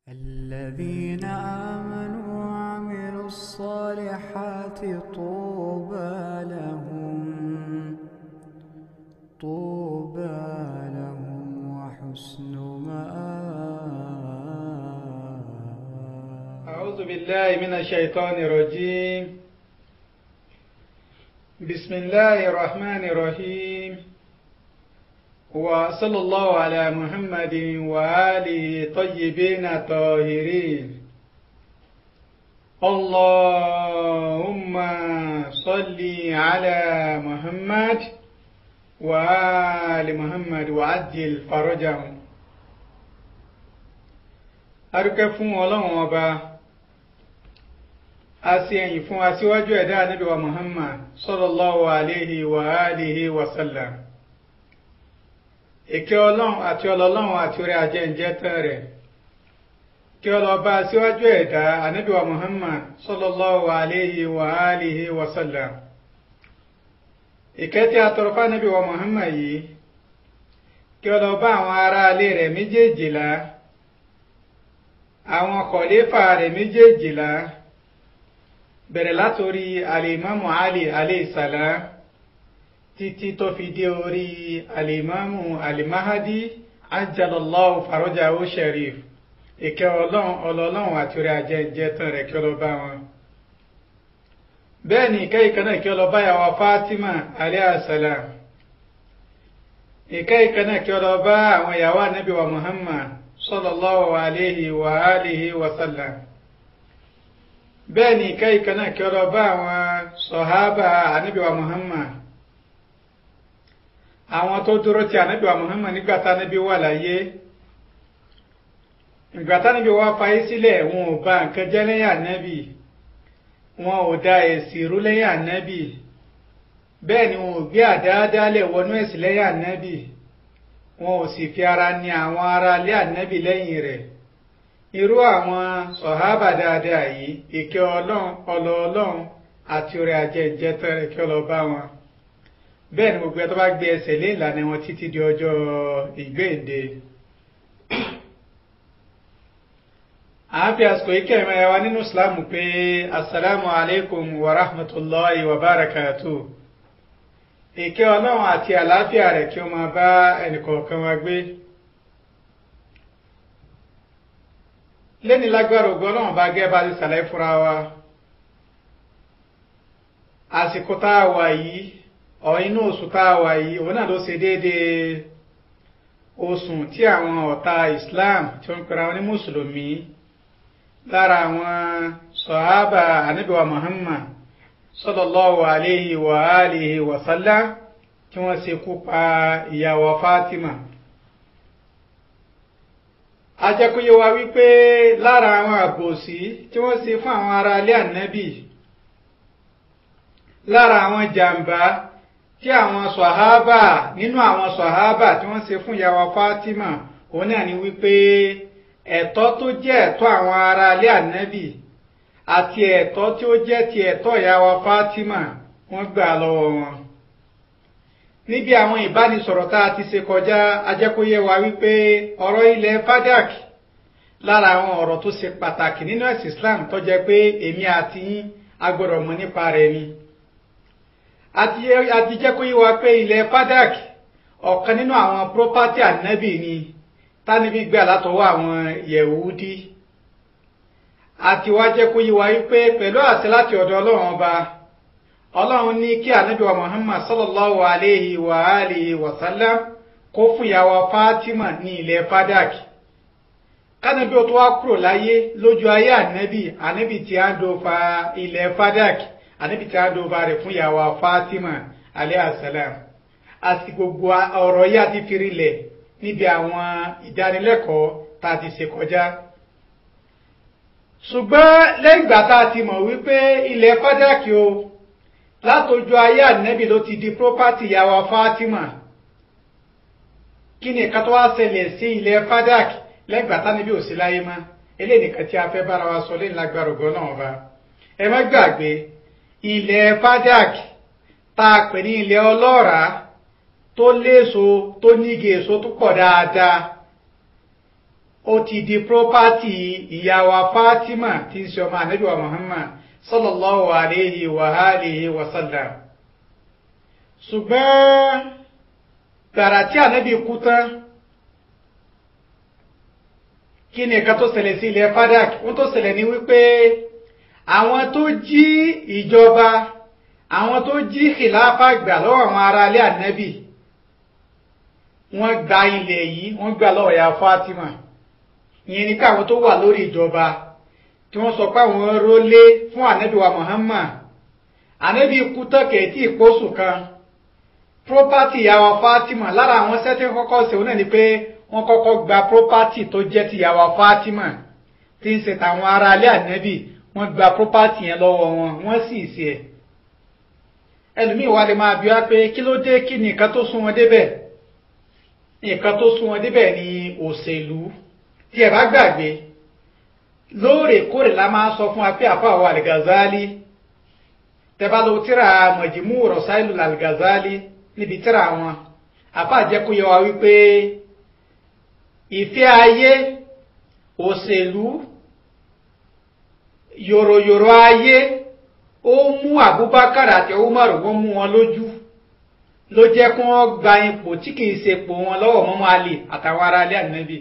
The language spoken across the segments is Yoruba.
الذين آمنوا وعملوا الصالحات طوبى لهم طوبى لهم وحسن مآب أعوذ بالله من الشيطان الرجيم بسم الله الرحمن الرحيم وصلى الله على محمد وآله طيبين طاهرين اللهم صل على محمد وآل محمد وعجل فرجهم arúkẹ́ fún ọlọ́run ọba a sì ẹ̀yìn fún aṣíwájú ẹ̀dá ànábì wa muhammad sallallahu alayhi wa alihi wa sallam ìkẹ́ ọlọ́run àti ọlọ́run àti orí ajẹ́ǹjẹ́ tán rẹ̀ kí ọlọ́ba aṣíwájú ẹ̀dá ànábì wa muhammad sallallahu alayhi wa alihi wa sallam ìkẹ́ tí a tọrọ fún ànábì wa muhammad yìí kí ọlọ́ba àwọn ará ilé rẹ̀ méjèèjìlá àwọn kọ̀lẹ́fà rẹ̀ méjèèjìlá bẹ̀rẹ̀ látòrí alimamu ali aleyhisselam títí tó fi dé orí alimamu alimahadi ajalallahu farajahu sharif ìkẹ́ ọlọ́run ọlọ́run àti orí ajẹ́jẹ́ tán rẹ̀ kí ó lọ bá wọn. bẹ́ẹ̀ ni ìkẹ́ ìkẹ́ náà kí ó lọ bá yàwó fatima aleyhisselam ìkẹ́ ìkẹ́ náà kí ó lọ bá àwọn ìyàwó anabi wa muhammad sallallahu alayhi wa alihi wa sallam bẹ́ẹ̀ ni ìkẹ́ ìkẹ́ náà kí ọlọ bá àwọn sọ̀hábà ànábìwá muhammad àwọn tó dúró ti ànábìwá muhammad nígbà tá ànábì wà láyé ìgbà tá ànábì wà fayé sílẹ̀ wọn ò bà nǹkan jẹ́ lẹ́yìn ànábì wọn ò da èsì rú lẹ́yìn ànábì bẹ́ẹ̀ ni wọn ò gbé àdáadáalẹ̀ wọnú ẹ̀sìn lẹ́yìn ànábì wọn ò sì fi ara ní àwọn ará ilé ànábì lẹ́yìn rẹ̀ irú àwọn sọ̀hábà dáadáa yìí ìkẹ́ ọlọ́run ọlọ ọlọ́run àti orí ajẹ́jẹ́ tẹ́rẹ̀ kí ọlọ bá wọn bẹ́ẹ̀ ni gbogbo ẹ tó bá gbé ẹsẹ̀ lé ìlànà wọn títí di ọjọ́ ìgbéǹde. à ń fi àsìkò yìí kẹ́rin ẹ̀yà wa nínú ìsìlámù pé asalaamu alaykum wa rahmatulahi wa barakatuh ìkẹ́ ọlọ́run àti àlàáfíà rẹ̀ kí ó máa bá ẹnìkọ̀ọ̀kan wa gbé lẹ́ni lágbára ògo ọlọ́run bá gẹ́ bá ti sàlẹ̀ fúnra wa àsìkò tá a wà yìí ọ̀ inú oṣù tá a wà yìí òun náà ló ṣe déédéé oṣù tí àwọn ọ̀tá Islam tí wọ́n ń pera wọn ní mùsùlùmí lára àwọn sọ̀hábà ànábìwá Muhammad sallallahu alayhi wa alihi wa sallam tí wọ́n ṣekú pa ìyàwó Fatima ajẹ́kúyé wa wípé lára àwọn àbòsí tí wọ́n ṣe fún àwọn ará ilé ànábì lára àwọn jàǹbá tí àwọn sọ̀hábà nínú àwọn sọ̀hábà tí wọ́n ṣe fún ìyàwó Fatima òun náà ni wípé ẹ̀tọ́ tó jẹ́ ẹ̀tọ́ àwọn ará ilé ànábì àti ẹ̀tọ́ tí ó jẹ́ ti ẹ̀tọ́ ìyàwó Fatima wọ́n gbà lọ́wọ́ wọn. níbi àwọn ìbánisọ̀rọ̀ tá a ti ṣe kọjá ajẹ́kóyé wa wípé ọ̀rọ̀ ilẹ̀ fadak lára àwọn ọ̀rọ̀ tó ṣe pàtàkì nínú ẹ̀sìn Islam tó jẹ́ pé èmi àti yín a gbọ́dọ̀ mọ̀ nípa rẹ̀ ni. àti jẹ́kóyé wa pé ilẹ̀ fadak ọ̀kan nínú àwọn property ànábì ni tánibí gbà látọwọ́ àwọn yẹ̀wúdí àti wá jẹ́ kó yí wa wípé pẹ̀lú àṣẹ láti ọ̀dọ̀ ọlọ́run ọba ọlọ́run ní kí ànábì wa muhammad sallallahu alayhi wa alihi wa sallam kó fún ìyàwó fatima ní ilẹ̀ fadak kánábì ó tó wá kúrò láyé lójú ayé ànábì ànábì tí a ń do fa ilẹ̀ fadak ànábì tí a ń do fa rẹ̀ fún ìyàwó fatima alayhi salam àti gbogbo ọ̀rọ̀ yìí àti firilẹ̀ níbi àwọn ìdánilẹ́kọ̀ọ́ tá a ti ṣe kọjá ṣùgbọ́n lẹ́yìn ìgbà tá a ti mọ̀ wípé ilẹ̀ fádàkì o látọjú ayé ànẹ́bì ló ti di property ìyàwó Fatima kí ni ìka tó wá ṣẹlẹ̀ sí ilẹ̀ fádàkì lẹ́yìn ìgbà tánibí ò sí láyé mọ́ eléyìí nìkan tí a fẹ́ bára wa sọ lẹ́yìn lágbára ògo náà ọba ẹ má gbàgbé ilẹ̀ fádàkì tá a pè ní ilẹ̀ ọlọ́ràá tó léso tó nígi èso tó pọ̀ dáadáa ó ti di property ìyá wa Fatima tí ń ṣe ọmọ ànábì wa Muhammad sallallahu alayhi wa alihi wa sallam ṣùgbọ́n gbàrà tí ànábì kú tán kí ni nǹkan tó ṣẹlẹ̀ sí ilẹ̀ Fadak wọ́n tó ṣẹlẹ̀ ní wípé àwọn tó jí ìjọba àwọn tó jí khilafa gbà lọ́wọ́ àwọn ará ilé ànábì wọ́n gba ilẹ̀ yìí wọ́n gbà lọ́wọ́ ya Fatima ìyẹn ni káwọn tó wà lórí ìjọba tí wọ́n sọ pé àwọn rólé fún ànábì wa Muhammad ànábì kú tọ́kẹ̀ tí ìpósù kan property ìyàwó Fatima lára àwọn sẹ́tí kọ́kọ́ ṣe òun náà ni pé wọ́n kọ́kọ́ gba property tó jẹ́ ti ìyàwó Fatima tí ń ṣe tàwọn ará ilé ànábì wọ́n gba property yẹn lọ́wọ́ wọn wọ́n sì ṣe ẹ̀ ẹlòmíì wá lè máa bí wá pé kí ló dé kí ni nǹkan tó sún wọn débẹ̀ nǹkan tó sún wọn débẹ̀ ni òṣèlú tí ẹ bá gbàgbé lóòrèkóòrè la máa sọ fún wa pé àfa àwọn Al-Ghazali tẹ́bá lọ tíra Majmu' Rasailu Al-Ghazali níbi tíra wọn àfa àjẹkù yẹ wa wípé ìfẹ́ ayé òṣèlú yòròyòrò ayé ó mú Abubakar àti Umar wọ́n mú wọn lójú ló jẹ́ kí wọ́n gba ipò tí kìí ṣe ipò wọn lọ́wọ́ mọ́mọ́ Ali àtàwọn ará ilé ànábì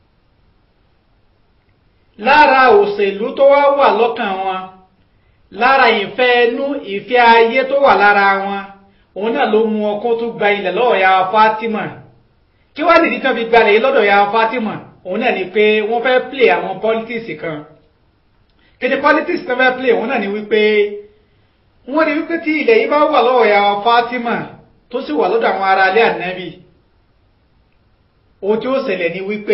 lára òṣèlú tó wá wà lọ́kàn wọn lára ìfẹ́ ẹnu ìfẹ́ ayé tó wà lára wọn òun náà ló mú ọkọ́ tó gba ilẹ̀ lọ́wọ́ ya Fatima kí wá nìdí tán fi gbalẹ̀ yìí lọ́dọ̀ ya Fatima òun náà ni pé wọ́n fẹ́ play àwọn politics kan kéde politics tó fẹ́ play òun náà ni wípé wọ́n ní wípé tí ilẹ̀ yìí bá wà lọ́wọ́ ya Fatima tó sì wà lọ́dọ̀ àwọn ará ilé ànábì ohun tí ó ṣẹlẹ̀ ni wípé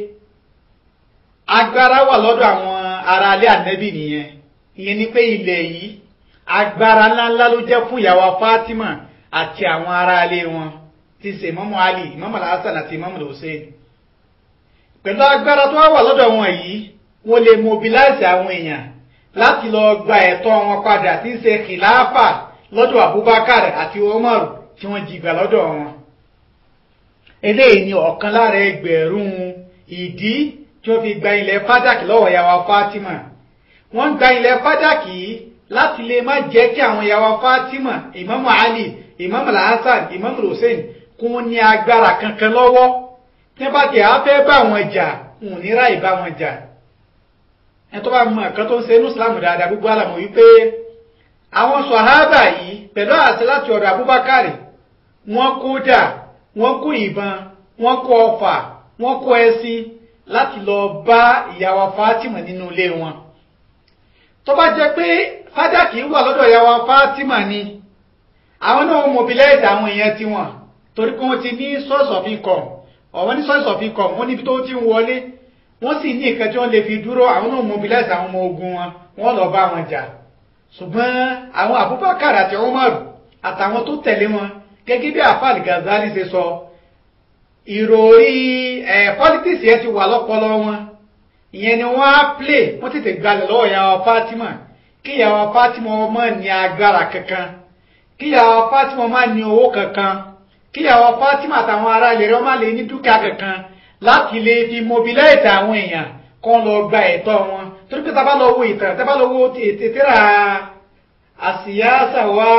agbára wà lọ́dọ̀ àwọn ará ilé ànábì nìyẹn ìyẹn ni pé ilẹ̀ yìí agbára ńláńlá ló jẹ́ fún ìyàwó Fatima àti àwọn ará ilé wọn ti ṣe Imamu Ali Imamu Hasan àti Imamu Hussein pẹ̀lú agbára tó wà lọ́dọ̀ wọn yìí wọ́n lè mobilize àwọn èèyàn láti lọ gba ẹ̀tọ́ wọn padà tí ń ṣe kìláàfà lọ́dọ̀ Abubakar àti Umar tí wọ́n jìgbà lọ́dọ̀ wọn eléyìí ni ọ̀kan lára ẹgbẹ̀rún ìdí tí wọ́n fi gba ilẹ̀ fádàkì lọ́wọ́ ìyàwó Fatima wọ́n gba ilẹ̀ fádàkì láti lè má jẹ́ kí àwọn ìyàwó Fatima Imam Ali Imam Hasan Imam Hussein kún ní agbára kankan lọ́wọ́ tí wọ́n bá jẹ́ afẹ́ bá wọn jà wọn ò ní ráì bá wọn jà ẹni tó bá mọ nǹkan tó ń ṣe inú Islam dáadáa gbogbo àlàmọ̀ wípé àwọn sọ̀hábà yìí pẹ̀lú àṣẹ láti ọ̀dọ̀ Abubakar wọ́n kó dà wọ́n kó ìbọn wọ́n kó ọfà wọ́n kó ẹṣin láti lọ bá ìyàwó Fatima nínú ilé wọn tó bá jẹ́ pé fádàkì wà lọ́dọ̀ ìyàwó Fatima ni àwọn náà mobilize àwọn èèyàn tiwọn torí pé wọ́n ti ní source of income ọ̀wọ́n ní source of income wọ́n níbi tó ti ń wọlé wọ́n sì ní nǹkan tí wọ́n lè fi dúró àwọn náà mobilize àwọn ọmọ ogun wọn wọ́n lọ bá wọn jà ṣùgbọ́n àwọn Abubakar àti Umar àtàwọn tó tẹ̀lé wọn gẹ́gẹ́ bí afal Ghazali ṣe sọ ìròrí ẹ̀ politics yẹn ti wà lọ́pọlọ wọn ìyẹn ni wọ́n á play wọ́n tètè gbalẹ̀ lọ́wọ́ ìyàwó Fatima kí ìyàwó Fatima ọmọ ní agbára kankan kí ìyàwó Fatima ọmọ ní owó kankan kí ìyàwó Fatima àtàwọn ará ilẹ̀ rẹ̀ ọmọ lè ní dúkìá kankan láti lè fi mobilize àwọn èèyàn kọ́ lọ gba ẹ̀tọ́ wọn torí pé tábà lọ wo ìtàn tábà lọ wo tètèrà àsìyáṣà wá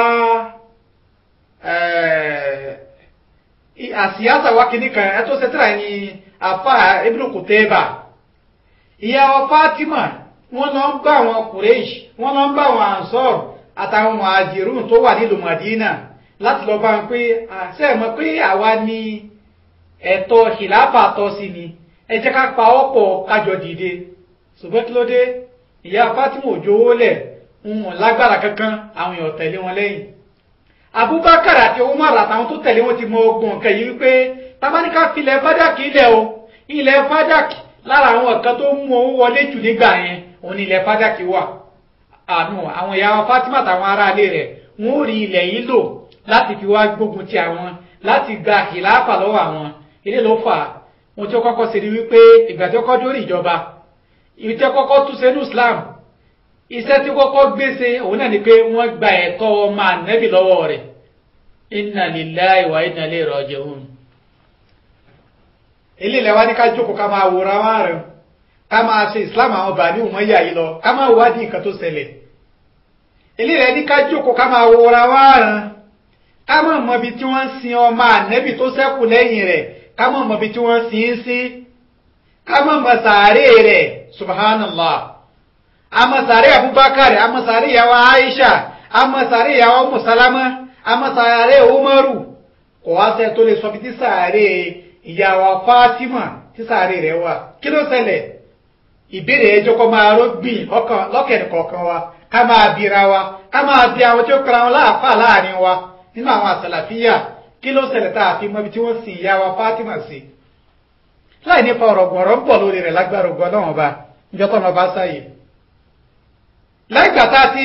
àsìyáṣà wá kìíní kan ẹ tó ṣètìrà ní àfa Ibn Qutayba ìyàwó Fatima wọ́n lọ ń bá àwọn Quraysh wọ́n lọ ń bá àwọn Ansar àtàwọn Muhajirun tó wà nílùú Madina láti lọ bá wọn pé àṣẹ mọ̀ pé àwa ní ẹ̀tọ́ ìlàpà tọ́ sí ni ẹ jẹ́ ká pa ọ́pọ̀ kájọ dìde ṣùgbọ́n kí ló dé ìyá Fatima òjò owó lẹ̀ ń wọ̀n lágbára kankan àwọn èèyàn tẹ̀lé wọn lẹ́yìn Abubakar àti Umar àtàwọn tó tẹ̀lé wọn ti mọ ogun nǹkan yìí wípé tabaníkà filẹ̀ fádàkì ilẹ̀ o ilẹ̀ fádàkì lára àwọn nǹkan tó mú owó wọlé jù nígbà yẹn òun ni ilẹ̀ fádàkì wà àánú àwọn ìyá Fatima àtàwọn aráalé rẹ̀ wọn ò rí ilẹ̀ yìí lò láti fi wá gbógun ti àwọn láti gba ìlàpà lọ́wọ́ àwọn ilé ló fà á ohun tí ó kọ́kọ́ ṣe ni wípé ìgbà tí ó kọ́ dórí ìjọba ìgbà tí ó kọ́kọ́ tún ṣe ní Islam iṣẹ́ tí ó kọ́kọ́ gbèsè òun náà ni pé wọ́n gba ẹ̀tọ́ ọmọ ànẹ́bì lọ́wọ́ rẹ̀ inna lillahi wa inna ilayhi raji'un eléyìí lẹ́wà ní ká jókòó ká máa wòra wá rẹ̀ ká máa ṣe islam àwọn bàbá ní òmọ́yà yìí lọ ká máa wádìí nǹkan tó ṣẹlẹ̀ eléyìí lẹ́ ní ká jókòó ká máa wòra wá rẹ̀ ká máa mọ ibi tí wọ́n sin ọmọ ànẹ́bì tó ṣẹ́kù lẹ́yìn rẹ̀ ká máa mọ ibi tí wọ́n sin ín sí ká máa mọ sàárè rẹ̀ subhanallah àmọ́ sàárè abubakar àmọ́ sàárè ìyàwó aisha àmọ́ sàárè ìyàwó musalama àmọ́ sàárè umaru kò wá sẹ́ tó lè sọ bí tí sàárè ìyàwó fatima tí sàárè rẹ̀ wà kí ló ṣẹlẹ̀ ìbéèrè ẹjọ́ kọ́ máa rọ́gbìn lọ́kẹ̀ẹ́ kọ̀ọ̀kan wa ká máa bira wa ká máa bí àwọn tí ó kọ́ra wọn láàfà láàrin wa nínú àwọn àsàlàfíà kí ló ṣẹlẹ̀ tá a fi mọ ibi tí wọ́n sin ìyàwó fatima sí láì nípa ọ̀rọ̀ gbọ̀rọ̀ ń pọ̀ lórí rẹ̀ lágbára ògbọ́n náà ọba ìjọ tó ọba sáyè lẹ́gbàá tá a ti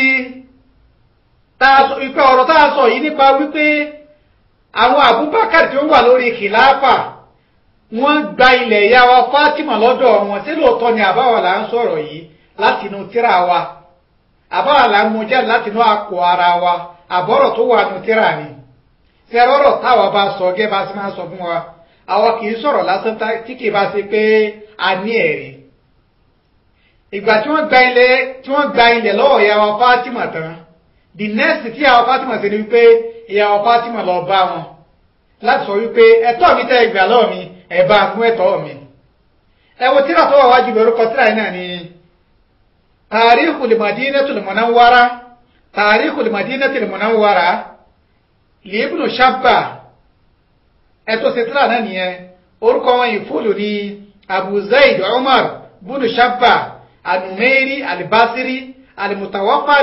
ìpẹ́ ọ̀rọ̀ tá a sọ yìí nípa wípé àwọn Abubakar tí ó wà lórí kìláàfà wọ́n gba ilẹ̀ ìyá wa Fatima lọ́dọ̀ wọn tí lóòótọ́ ni àbáwọ̀ là ń sọ̀rọ̀ yìí láti inú tíra wa àbáwọ̀ là ń mú jáde láti inú àpò ara wa àbọ̀rọ̀ tó wà nù tíra ni sẹ́rọ̀rọ̀ táwa bá sọ gẹ́ bá sì máa sọ fún wa àwa kì í sọ̀rọ̀ lásán tí kì í bá ṣe pé a ní ẹ̀rí ìgbà tí wọ́n gba ilẹ̀ tí wọ́n gba ilẹ̀ lọ́wọ́ ìyàwó Fatima tán the next tí ìyàwó Fatima ṣe ni wípé ìyàwó Fatima lọ bá wọn láti sọ wípé ẹ̀tọ́ mi tẹ́ ìgbà lọ́wọ́ mi ẹ bá fún ẹ̀tọ́ mi ẹ wo tíra tó wà wájú lórúkọ tíra yìí náà ni Tarikhul Madinatul Munawwara Tarikhul Madinatul Munawwara li Ibn Shabba ẹ̀tọ́ ṣe tíra náà nìyẹn orúkọ wọn yìí fúlù ní Abu Zaid Umar bunu Shabba النميري البصري المتوفى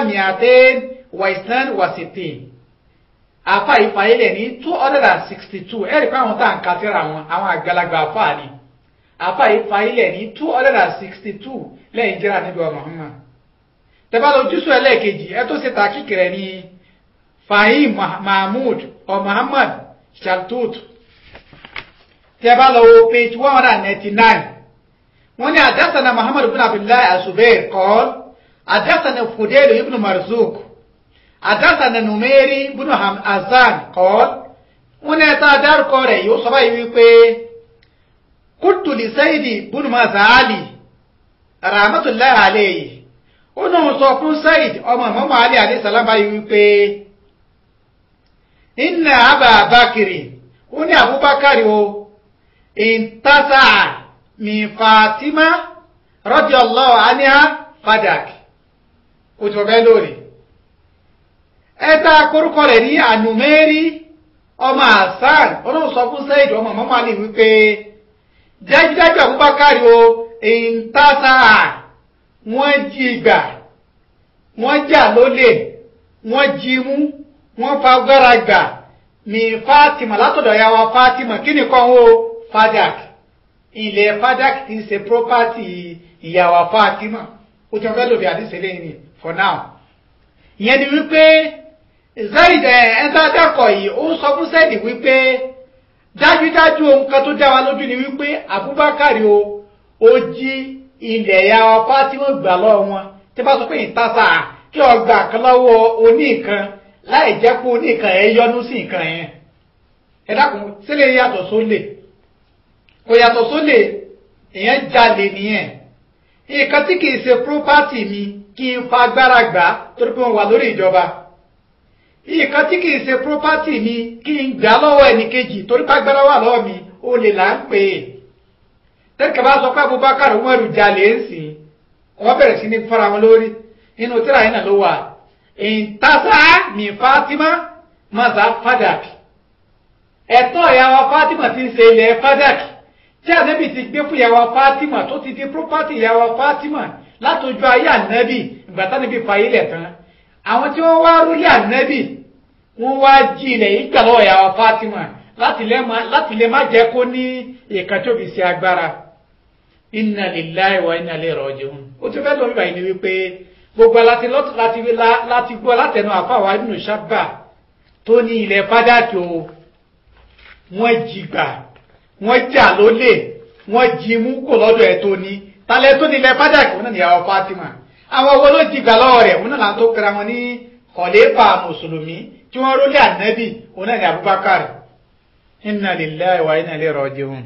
262 afa ìfàyẹlẹ ní two hundred and sixty two ẹ̀rí pé àwọn tá à ń ka síra wọn àwọn àgbàlagbà afa ni afa ìfàyẹlẹ ní two hundred and sixty two lẹ́yìn jẹ́ra níbi wa Muhammad tẹ́bá lọ jùsù ẹlẹ́ẹ̀kejì ẹ tó ṣe ta kíkìrẹ́ ní Fahim Mahmud ọ Muhammad Shaltut tẹ́bá lọ wo page one hundred and ninety nine wọ́n ní àdásánà muhammadu bin abdullahi asubair kọ́l àdásánà fudelu ibn marzuk àdásánà numeri bin hasan kọ́l wọ́n ní ẹ̀ta dárúkọ rẹ̀ yóò sọ báyìí wípé kútùlì sayidi bin mazali rahmatulahi alayhi ó náà sọ fún sayid ọmọ mọ́mọ́ ali alayhi salam báyìí wípé inna abba bakiri ó ní abubakar o intasaa min fatima radiyallahu anha fadak o ti ọ̀bẹ lórí ẹta korúkọ rẹ̀ ní ànùmẹ́rí ọmọ hasan olóhùn sọ fún sẹ́yìn ọmọ mọ́mọ́ alì wípé dájúdájú abubakar o ìntàsà wọ́n jí gbà wọ́n jà lólè wọ́n jí mú wọ́n fagbára gbà min fatima látọ̀dọ̀ ya wa fatima kí ni kan o fadak ilẹ̀ fadak ti ṣe property ìyàwó Fatima ó ti ọ̀fẹ́ lòdì àdìsẹ́ lẹ́yìn ni for now ìyẹn ni wípé Zaid ẹ̀ńtàdàkọ̀ yìí ó sọ fún Zaid wípé dájúdájú ohun kan tó dá wa lójú ni wípé Abubakar o ó jí ilẹ̀ ìyàwó Fatima gbà lọ́wọ́ wọn tí bá sọ pé ìtàsà kí ọgbà kan lọ́wọ́ oníkan láì jẹ́ pé oníkan ẹ̀ yọnu sí nǹkan yẹn ẹ dákun sílẹ̀ yàtọ̀ sólè kò yàtọ̀ sólè èèyàn jalè nìyẹn nǹkan tí kìí ṣe property mi kí n fa agbára gbà torí pé wọ́n wà lórí ìjọba nǹkan tí kìí ṣe property mi kí n gbà lọ́wọ́ ẹnìkejì torí pé agbára wà lọ́wọ́ mi ó lè là ń pè é tẹ́lifíkà bá sọ pé Abubakar Umaru jalè ń sìn wọ́n bẹ̀rẹ̀ sí ní fara wọn lórí inú tíra yìí náà ló wà ìntàsá mi Fatima maza fadak ẹ̀tọ́ ìyàwó Fatima ti ń ṣe ilẹ̀ fadak tí ànábì ti gbé fún ìyàwó Fatima tó ti di property ìyàwó Fatima látọjú ayé ànábì ìgbà tánábì fàyè lẹ̀ tán àwọn tí wọ́n wá rúlé ànábì wọ́n wá jí ilẹ̀ yìí gbà lọ́wọ́ ìyàwó Fatima láti lè má jẹ́ kó ní ìkan tó fi ṣe agbára inna lillahi wa inna ilayhi raji'un ó ti fẹ́ lórí báyìí ni wípé gbogbo láti láti gbọ́ látẹnu àfàwà nínú sábà tó ní ilẹ̀ fádàkì o wọ́n jí gbà wọ́n jà lólè wọ́n jí mú kò lọ́dọ̀ ẹ̀ tó ní talẹ̀ tó ní ilẹ̀ fádàkì wọn náà níyàwó Fatima àwọn owó ló jí gbà lọ́wọ́ rẹ̀ wọn náà là ń tó kira wọn ní kọ̀lẹ́fà mùsùlùmí tí wọ́n rólé ànábì wọn náà ní Abubakar inna lillahi wa inna ilayhi raji'un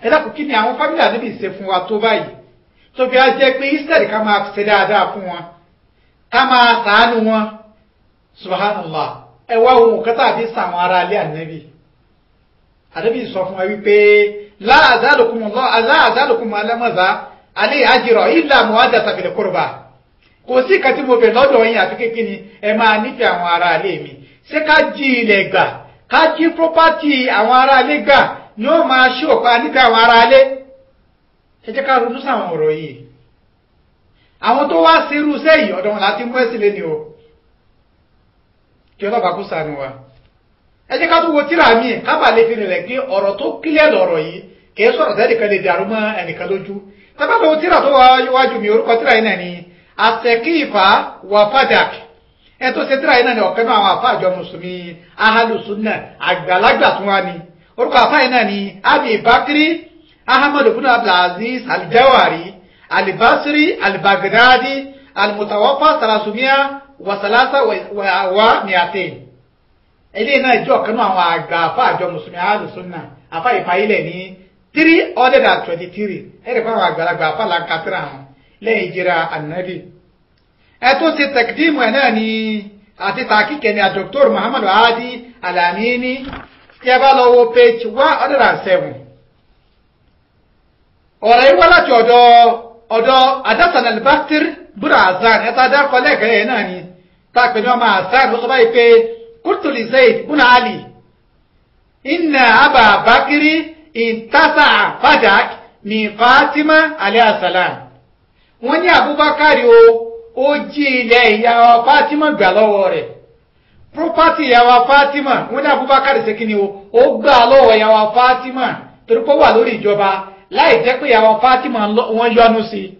ẹ dákun kí ni àwọn fámìlì ànábì ṣe fún wa tó báyìí tó fi á jẹ́ pé instead ká máa ṣe dáadáa fún wọn ká máa ṣàánú wọn subhanallah ẹ wá ohun kẹta àbí sàwọn ará ilé ànábì ànábì sọ fún wa wípé láàzálùkùn alámọ̀zá alẹ́ àjírọ̀ ìlà mọ́wádà tàbí kúrúbà kò sí ìkan tí mo bẹ̀ lọ́dọ̀ yín àfi kékeré ni ẹ máa nífẹ̀ẹ́ àwọn ará ilé mi ṣé ká jí ilẹ̀ gbà ká jí pọ́pátì àwọn ará ilé gbà ni ó máa ṣí òpá nífẹ̀ẹ́ àwọn ará ilé ẹ jẹ́ ká ronú sáwọn ọ̀rọ̀ yìí àwọn tó wá sí irú sẹ́yìn ọ̀dọ̀ wọn láti mú ẹ̀sìn lẹ́ni o kí ọlọ́pàá kó sànù wa ẹ jẹ́ ká tó wo tíra mi kábà lè fi rìnlẹ̀ pé ọ̀rọ̀ tó kílẹ̀ lọ̀rọ̀ yìí kìí sọ̀rọ̀ tẹ́nìkan lè dàrú mọ́ ẹnìkan lójú tábà lọ́wọ́ tíra tó wájú mi orúkọ tíra yìí náà ni àtẹ̀kífà wà fàdàk ẹ tó ṣe tíra yìí náà ni ọ̀kan náà àwọn àfa àjọ mùsùlùmí ahalùsùnà àgbàlagbà tún wá ni orúkọ àfa yìí náà ni abi bakiri ahmadu bin abdulaziz alijawari alibasiri alibagdadi alimutawafa salasumia wasalasa wa miatin eléyìí náà jẹ́ ọ̀kan náà àwọn àgbà àfa àjọ mùsùlùmí ahalùsùnà àfa ìfàyílẹ̀ ní three hundred and twenty-three ẹ̀rẹ̀ fún àwọn àgbàlagbà àfa làǹkàtìrà àwọn lẹ́yìn ìjìra ànábì ẹ tó ṣe tẹkidimu ẹ náà ni àti tàkìkẹ ni àdókítọ́rù muhammadu hadi alamini tí ẹ bá lọ wo page one hundred and seven ọ̀rọ̀ yìí wá láti ọ̀dọ̀ ọ̀dọ̀ adasan albasir bura azan ẹ tá a dárúkọ lẹ́ẹ̀kẹ́ yẹn náà ni tá a pè ní ọmọ azan ló sọ báyìí pé kúrtùlì zayd buna ali inna aba bakiri intasa fadak min fatima alayhi salam wọ́n ní abubakar o ó jí ilẹ̀ ìyàwó fatima gbà lọ́wọ́ rẹ̀ property ìyàwó fatima wọ́n ní abubakar ṣe kíni o ó gbà lọ́wọ́ ìyàwó fatima torí pé ó wà lórí ìjọba láì jẹ́ pé ìyàwó fatima wọ́n yọ́nú sí i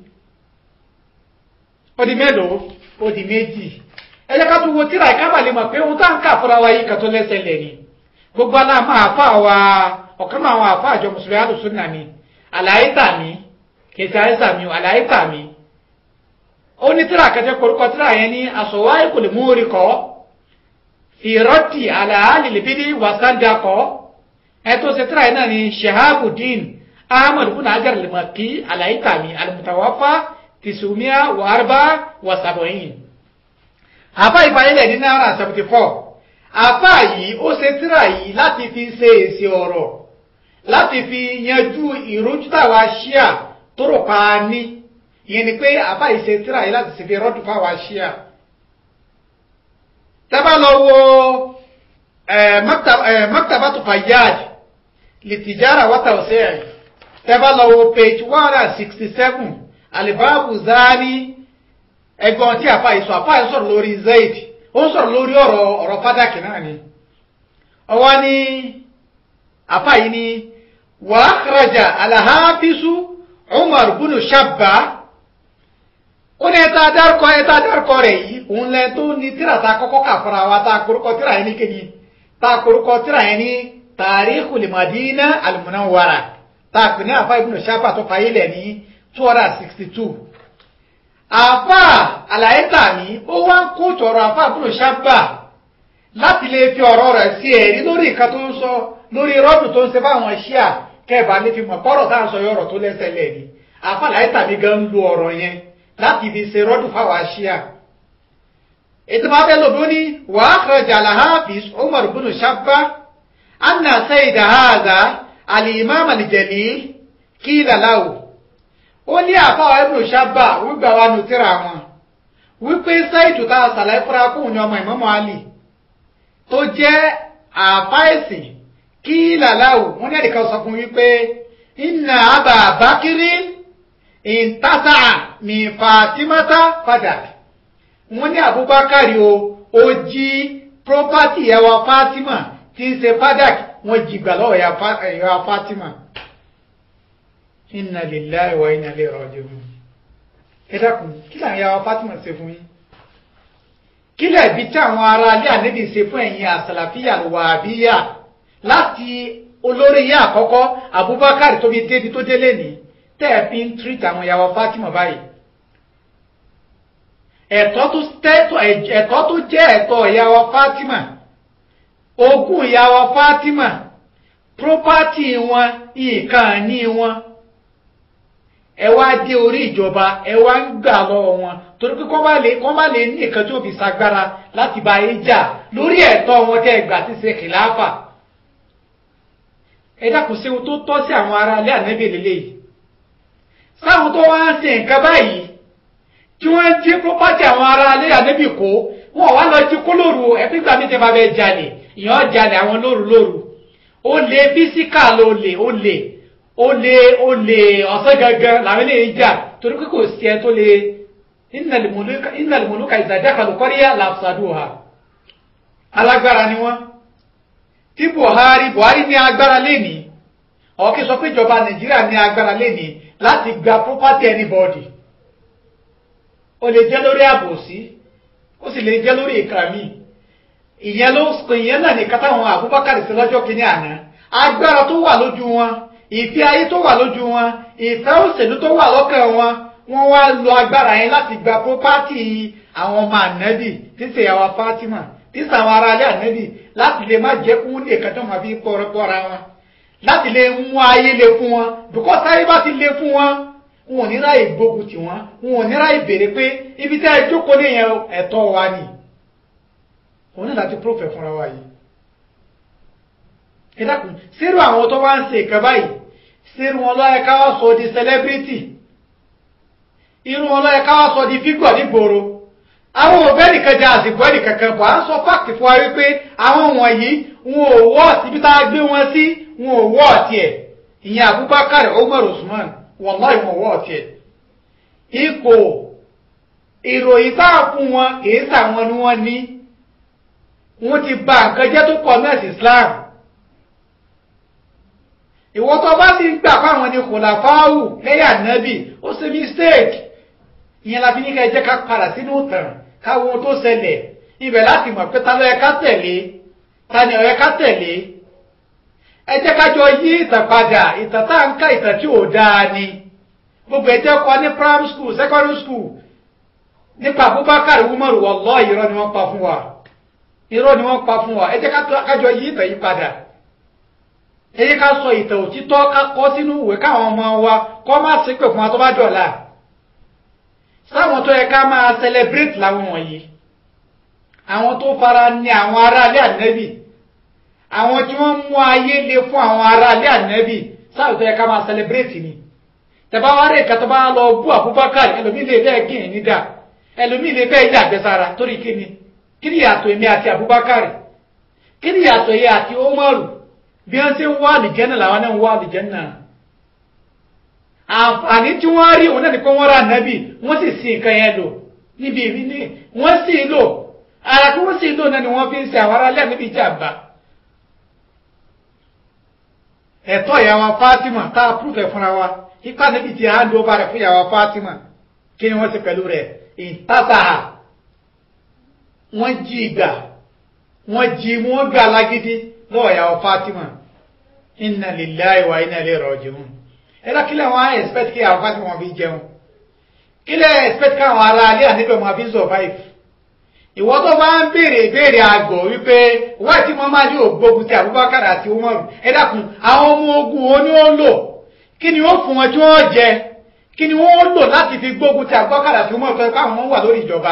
ó di mélòó ó di méjì ẹ jẹ́ ká tún wo tíra ìkábà lè mọ̀ pé ohun tá à ń kà fúnra wa yìí kan tó lẹ́sẹ̀ lẹ̀ ni gbogbo aláàmú àfa wa ọ̀kan náà àwọn àfa àjọ mùsùlùmí àdùsùn náà ni àlàyé tàmí kìsì àìsàn mi àlàyé tàmí ó ní tíra kẹjẹ korúkọ tíra yẹn ní àsọwáyé kò lè mú orí kọ ìrọtì àlàálì lèbídì wàsáńdà kọ ẹ tó ṣe tíra yẹn náà ní shahabudin ahmad bin hajar limaki àlàyé tàmí alimutawafa tìṣùmíà wàhálà wàsàbọyìn àfa ìfàyẹlẹ ní náírà seventy four àfa yìí ó ṣe tíra yìí láti fi ṣe èsì ọ̀rọ̀ láti fi yanjú ìrújú táwa ṣíà tó rò pa ní ìyẹn ni pé àbá ìṣe tíra yìí láti ṣèfi rọ́dù fáwa ṣíà tẹ́bá lọ wo maktabatu fayyad litijara wata ọ̀sẹ̀ ẹ̀ tẹ́bá lọ wo page one hundred and sixty seven alibabu zani ẹgbọ́n tí àfa ìsọ àfa yìí sọ̀rọ̀ lórí zayd ó ń sọ̀rọ̀ lórí ọ̀rọ̀ ọ̀rọ̀ fádàkì náà ni ọwọ́ ni àfa yìí ni wàá karajà alahafisu umar bunu shabba ó ní ẹta dárúkọ ẹta dárúkọ rẹ̀ yìí òun lẹ tó ní tíra ta kọ́kọ́ kà fúnra wa tá a korúkọ tíra yẹn ní kéde tá a korúkọ tíra yẹn ní tarikhul madina al-munawwara tá a pè ní àfa ibùdó sábà tó fàyè lẹ̀ ní two hundred and sixty two àfa àlàyé tàmí ó wá ń kó tọrọ àfa ibùdó sábà láti lè fi ọ̀rọ̀ rẹ̀ sí ẹ̀rí lórí nǹkan tó ń sọ lórí rọ́dù tó ń ṣe fáwọn ṣíà kẹ́ẹ̀bà lè fi mọ̀ pọ́rọ̀ tá à ń sọ yọ̀rọ̀ tó lẹ́sẹ̀ lẹ́ni àfa àlàyé tàmí gan ń lo ọ̀rọ̀ yẹn láti fi ṣe rọ́dù fáwọn aṣíà ètò máa bẹ́ lòdó ní wàá kọjá alhafiz umar bin shabba anna sayida haza alimam aljalil kila lahu ó ní àfáwà ibn shabba wígbà wa nù tíra wọn wípé sáìtù tá a sàlàyé fúnra kóhùn ní ọmọ ìmọ̀mọ́ ali tó jẹ́ àfáìsìn kila lahu wọ́n ní ẹ̀dẹ̀kan sọ fún wípé inna aba bakiri intasa mi fatimata fadak wọ́n ní abubakar o ó jí property ìyàwó fatima tí ń ṣe fadak wọ́n jí gbà lọ́wọ́ ìyàwó fatima inna lillahi wa inna ilayhi raji'un ẹ dákun kí làwọn ìyàwó fatima ṣe fún yín kí lẹ̀bi tí àwọn ará ilé ànábì ṣe fún ẹ̀yin àsàlàfíà wàhábíyà láti olórí yín àkọ́kọ́ abubakar tó fi débi tó délé nìí tẹ́ ẹ fi ń treat àwọn ìyàwó Fatima báyìí ẹ̀tọ́ tó tẹ́tọ̀ ẹ̀tọ́ tó jẹ́ ẹ̀tọ́ ìyàwó Fatima ogún ìyàwó Fatima property wọn nǹkan ní wọn ẹ wá dé orí ìjọba ẹ wá ń gbà lọ́wọ́ wọn torí pé kọ́ bá lè kọ́ bá lè ní nǹkan tí ó fi sagbára láti bá yín jà lórí ẹ̀tọ́ wọn tẹ́ gbà ti ṣe kìláàfà ẹ dákun sí ohun tó tọ́ sí àwọn ará ilé ànábì lélẹ́yìí sáwọn tó wá ń ṣe nǹkan báyìí tí wọ́n ń jí property àwọn ará ilé ànábì kó wọn wá lọ jí kó lóru ẹ̀pígbà mi tẹ́ bá fẹ́ jalè ìyàn jalè àwọn lóru lóru ó lè físíkà ló lè ó lè ó lè ó lè ọ̀sán gangan làwọn eléyìí jà torí pé kò sí ẹ tó lè innal muluka idha dakhalu qarya lafsaduha alágbára ni wọ́n tí Buhari Buhari ní agbára lénìí ọ̀kí sọ pé ìjọba Nàìjíríà ní agbára lénìí láti gba property anybody ó lè jẹ́ lórí àbòsí ó sì lè jẹ́ lórí ìkàmì ìyẹn ló ìyẹn náà nìkan táwọn Abubakar sí lọ́jọ́ kìíní àná agbára tó wà lójú wọn ìfẹ́ ayé tó wà lójú wọn ìfẹ́ òṣèlú tó wà lọ́kàn wọn wọ́n wá lo agbára yẹn láti gba property àwọn ọmọ ànábì tí ṣe àwọn Fatima tí ṣe àwọn ará alẹ́ ànábì láti lè má jẹ́ kún lè kẹjọ́ máa fi pọ́ra wọn láti lè mú ayé le fún wọn because ayé bá ti le fún wọn wọn ò ní ráyè gbógun tì wọn wọn ò ní ráyè béèrè pé ibi tẹ́ ẹ jókòó lè yẹn ẹ̀tọ́ wa ni òun náà láti prófẹ̀ fúnra wa yìí ẹ dákun sírù àwọn tó wá ń ṣe ìkan báyìí sírù wọn lọ́yẹ ká wá sọ di celebrity irú wọn lọ́yẹ ká wá sọ di fígọ̀ nígboro àwọn òbẹ́ẹ̀lì kan jẹ́ àsìkò ẹ̀rì kankan bọ̀ à ń sọ fáàkì fún wa wípé àwọn wọ̀nyí wọn ò wọ́ síbi tá a gbé wọn sí wọn ò wọ́ ọ̀tí ẹ̀ ìyẹn Abubakar Umar Usman wallahi wọn wọ́ ọ̀tí ẹ̀ ipò ìròyìn tá a fún wọn kìí sàwọn ni wọ́n ní wọ́n ti bà nǹkan jẹ́ tó pọ̀ mẹ́sì Islam ìwọ́n tó bá ti gbà fáwọn ni kòlàfáàwù lẹ́yà nẹ́bì ó ṣe mistake ìyẹn la fi ní ká ẹ jẹ́ ká padà sínú ìtàn káwọn ohun tó ṣẹlẹ̀ ibẹ̀ láti mọ̀ pé ta ló yẹ ká tẹ̀lé ta ni ó yẹ ká tẹ̀lé ẹ jẹ́ ká jọ yí ìtàn padà ìtàn tá à ń ká ìtàn tí ò dáa ni gbogbo ẹ̀ jẹ́ kọ́ ní primary school secondary school nípa Abubakar Umaru wallahi irọ́ ni wọ́n pa fún wa irọ́ ni wọ́n pa fún wa ẹ jẹ́ ká jọ yí ìtàn yí padà ẹ jẹ́ ká sọ ìtàn òtítọ́ ká kọ́ sínú ìwé káwọn ọmọ wa kọ́ má ṣépè fún wa tó bá dọ̀la sáwọn tó yẹ ká máa celebrate láwọn wọ̀nyí àwọn tó fara ní àwọn aráalé ànẹ́bì àwọn tí wọ́n mú ayé le fún àwọn aráalé ànẹ́bì sáwọn tó yẹ ká máa celebrate ni tẹ̀bá wá rẹ̀ kàtọ́ bá lọ bú Abubakar ẹlòmí lè fẹ́ gìn nídà ẹlòmí lè fẹ́ yà gbẹ́sára torí kíni kí ni yàtọ̀ èmi àti Abubakar kí ni yàtọ̀ yẹ àti Umaru bí wọ́n ṣe ń wá àlìjẹ́nà làwọn náà ń wá àlìjẹ́nà àǹfààní tí wọ́n rí òun náà ní pé wọ́n rà nábì wọ́n sì sin nǹkan yẹn lò níbi ìbí ní wọ́n sì lò ara tí wọ́n sì lò náà ni wọ́n fi ń ṣe àwọn aráàlú níbi ìjàmbá. ẹ̀tọ́ ìyàwó Fatima tá a púrúfẹ̀ fúnra wa ipá níbi tí a ń lo ọba rẹ̀ fún ìyàwó Fatima kí ni wọ́n ṣe pẹ̀lú rẹ̀ ìtàtàhà wọ́n jí ìgbà wọ́n jí wọ́n gbà lágídí lọ́wọ́ ìyàwó Fatima inna lillahi wa inna ilayhi raji'un ẹ̀rọ kílẹ̀ wọn á expect kí àwọn fásitì wọn fi jẹun kílẹ̀ expect káwọn ará alẹ́ àníbẹ̀ wọn fi survive ìwọ́n tó bá ń béèrè ìbéèrè àgọ̀ wípé wáyé tí wọ́n máa ní ògbógun ti Abubakar àti Umaru ẹ dákun àwọn ọmọ ogun wo ni ó lò kí ni ó fún wọn tí wọ́n jẹ kí ni wọ́n lò láti fi gbógun ti Abubakar àti Umaru tó káwọn wà lórí ìjọba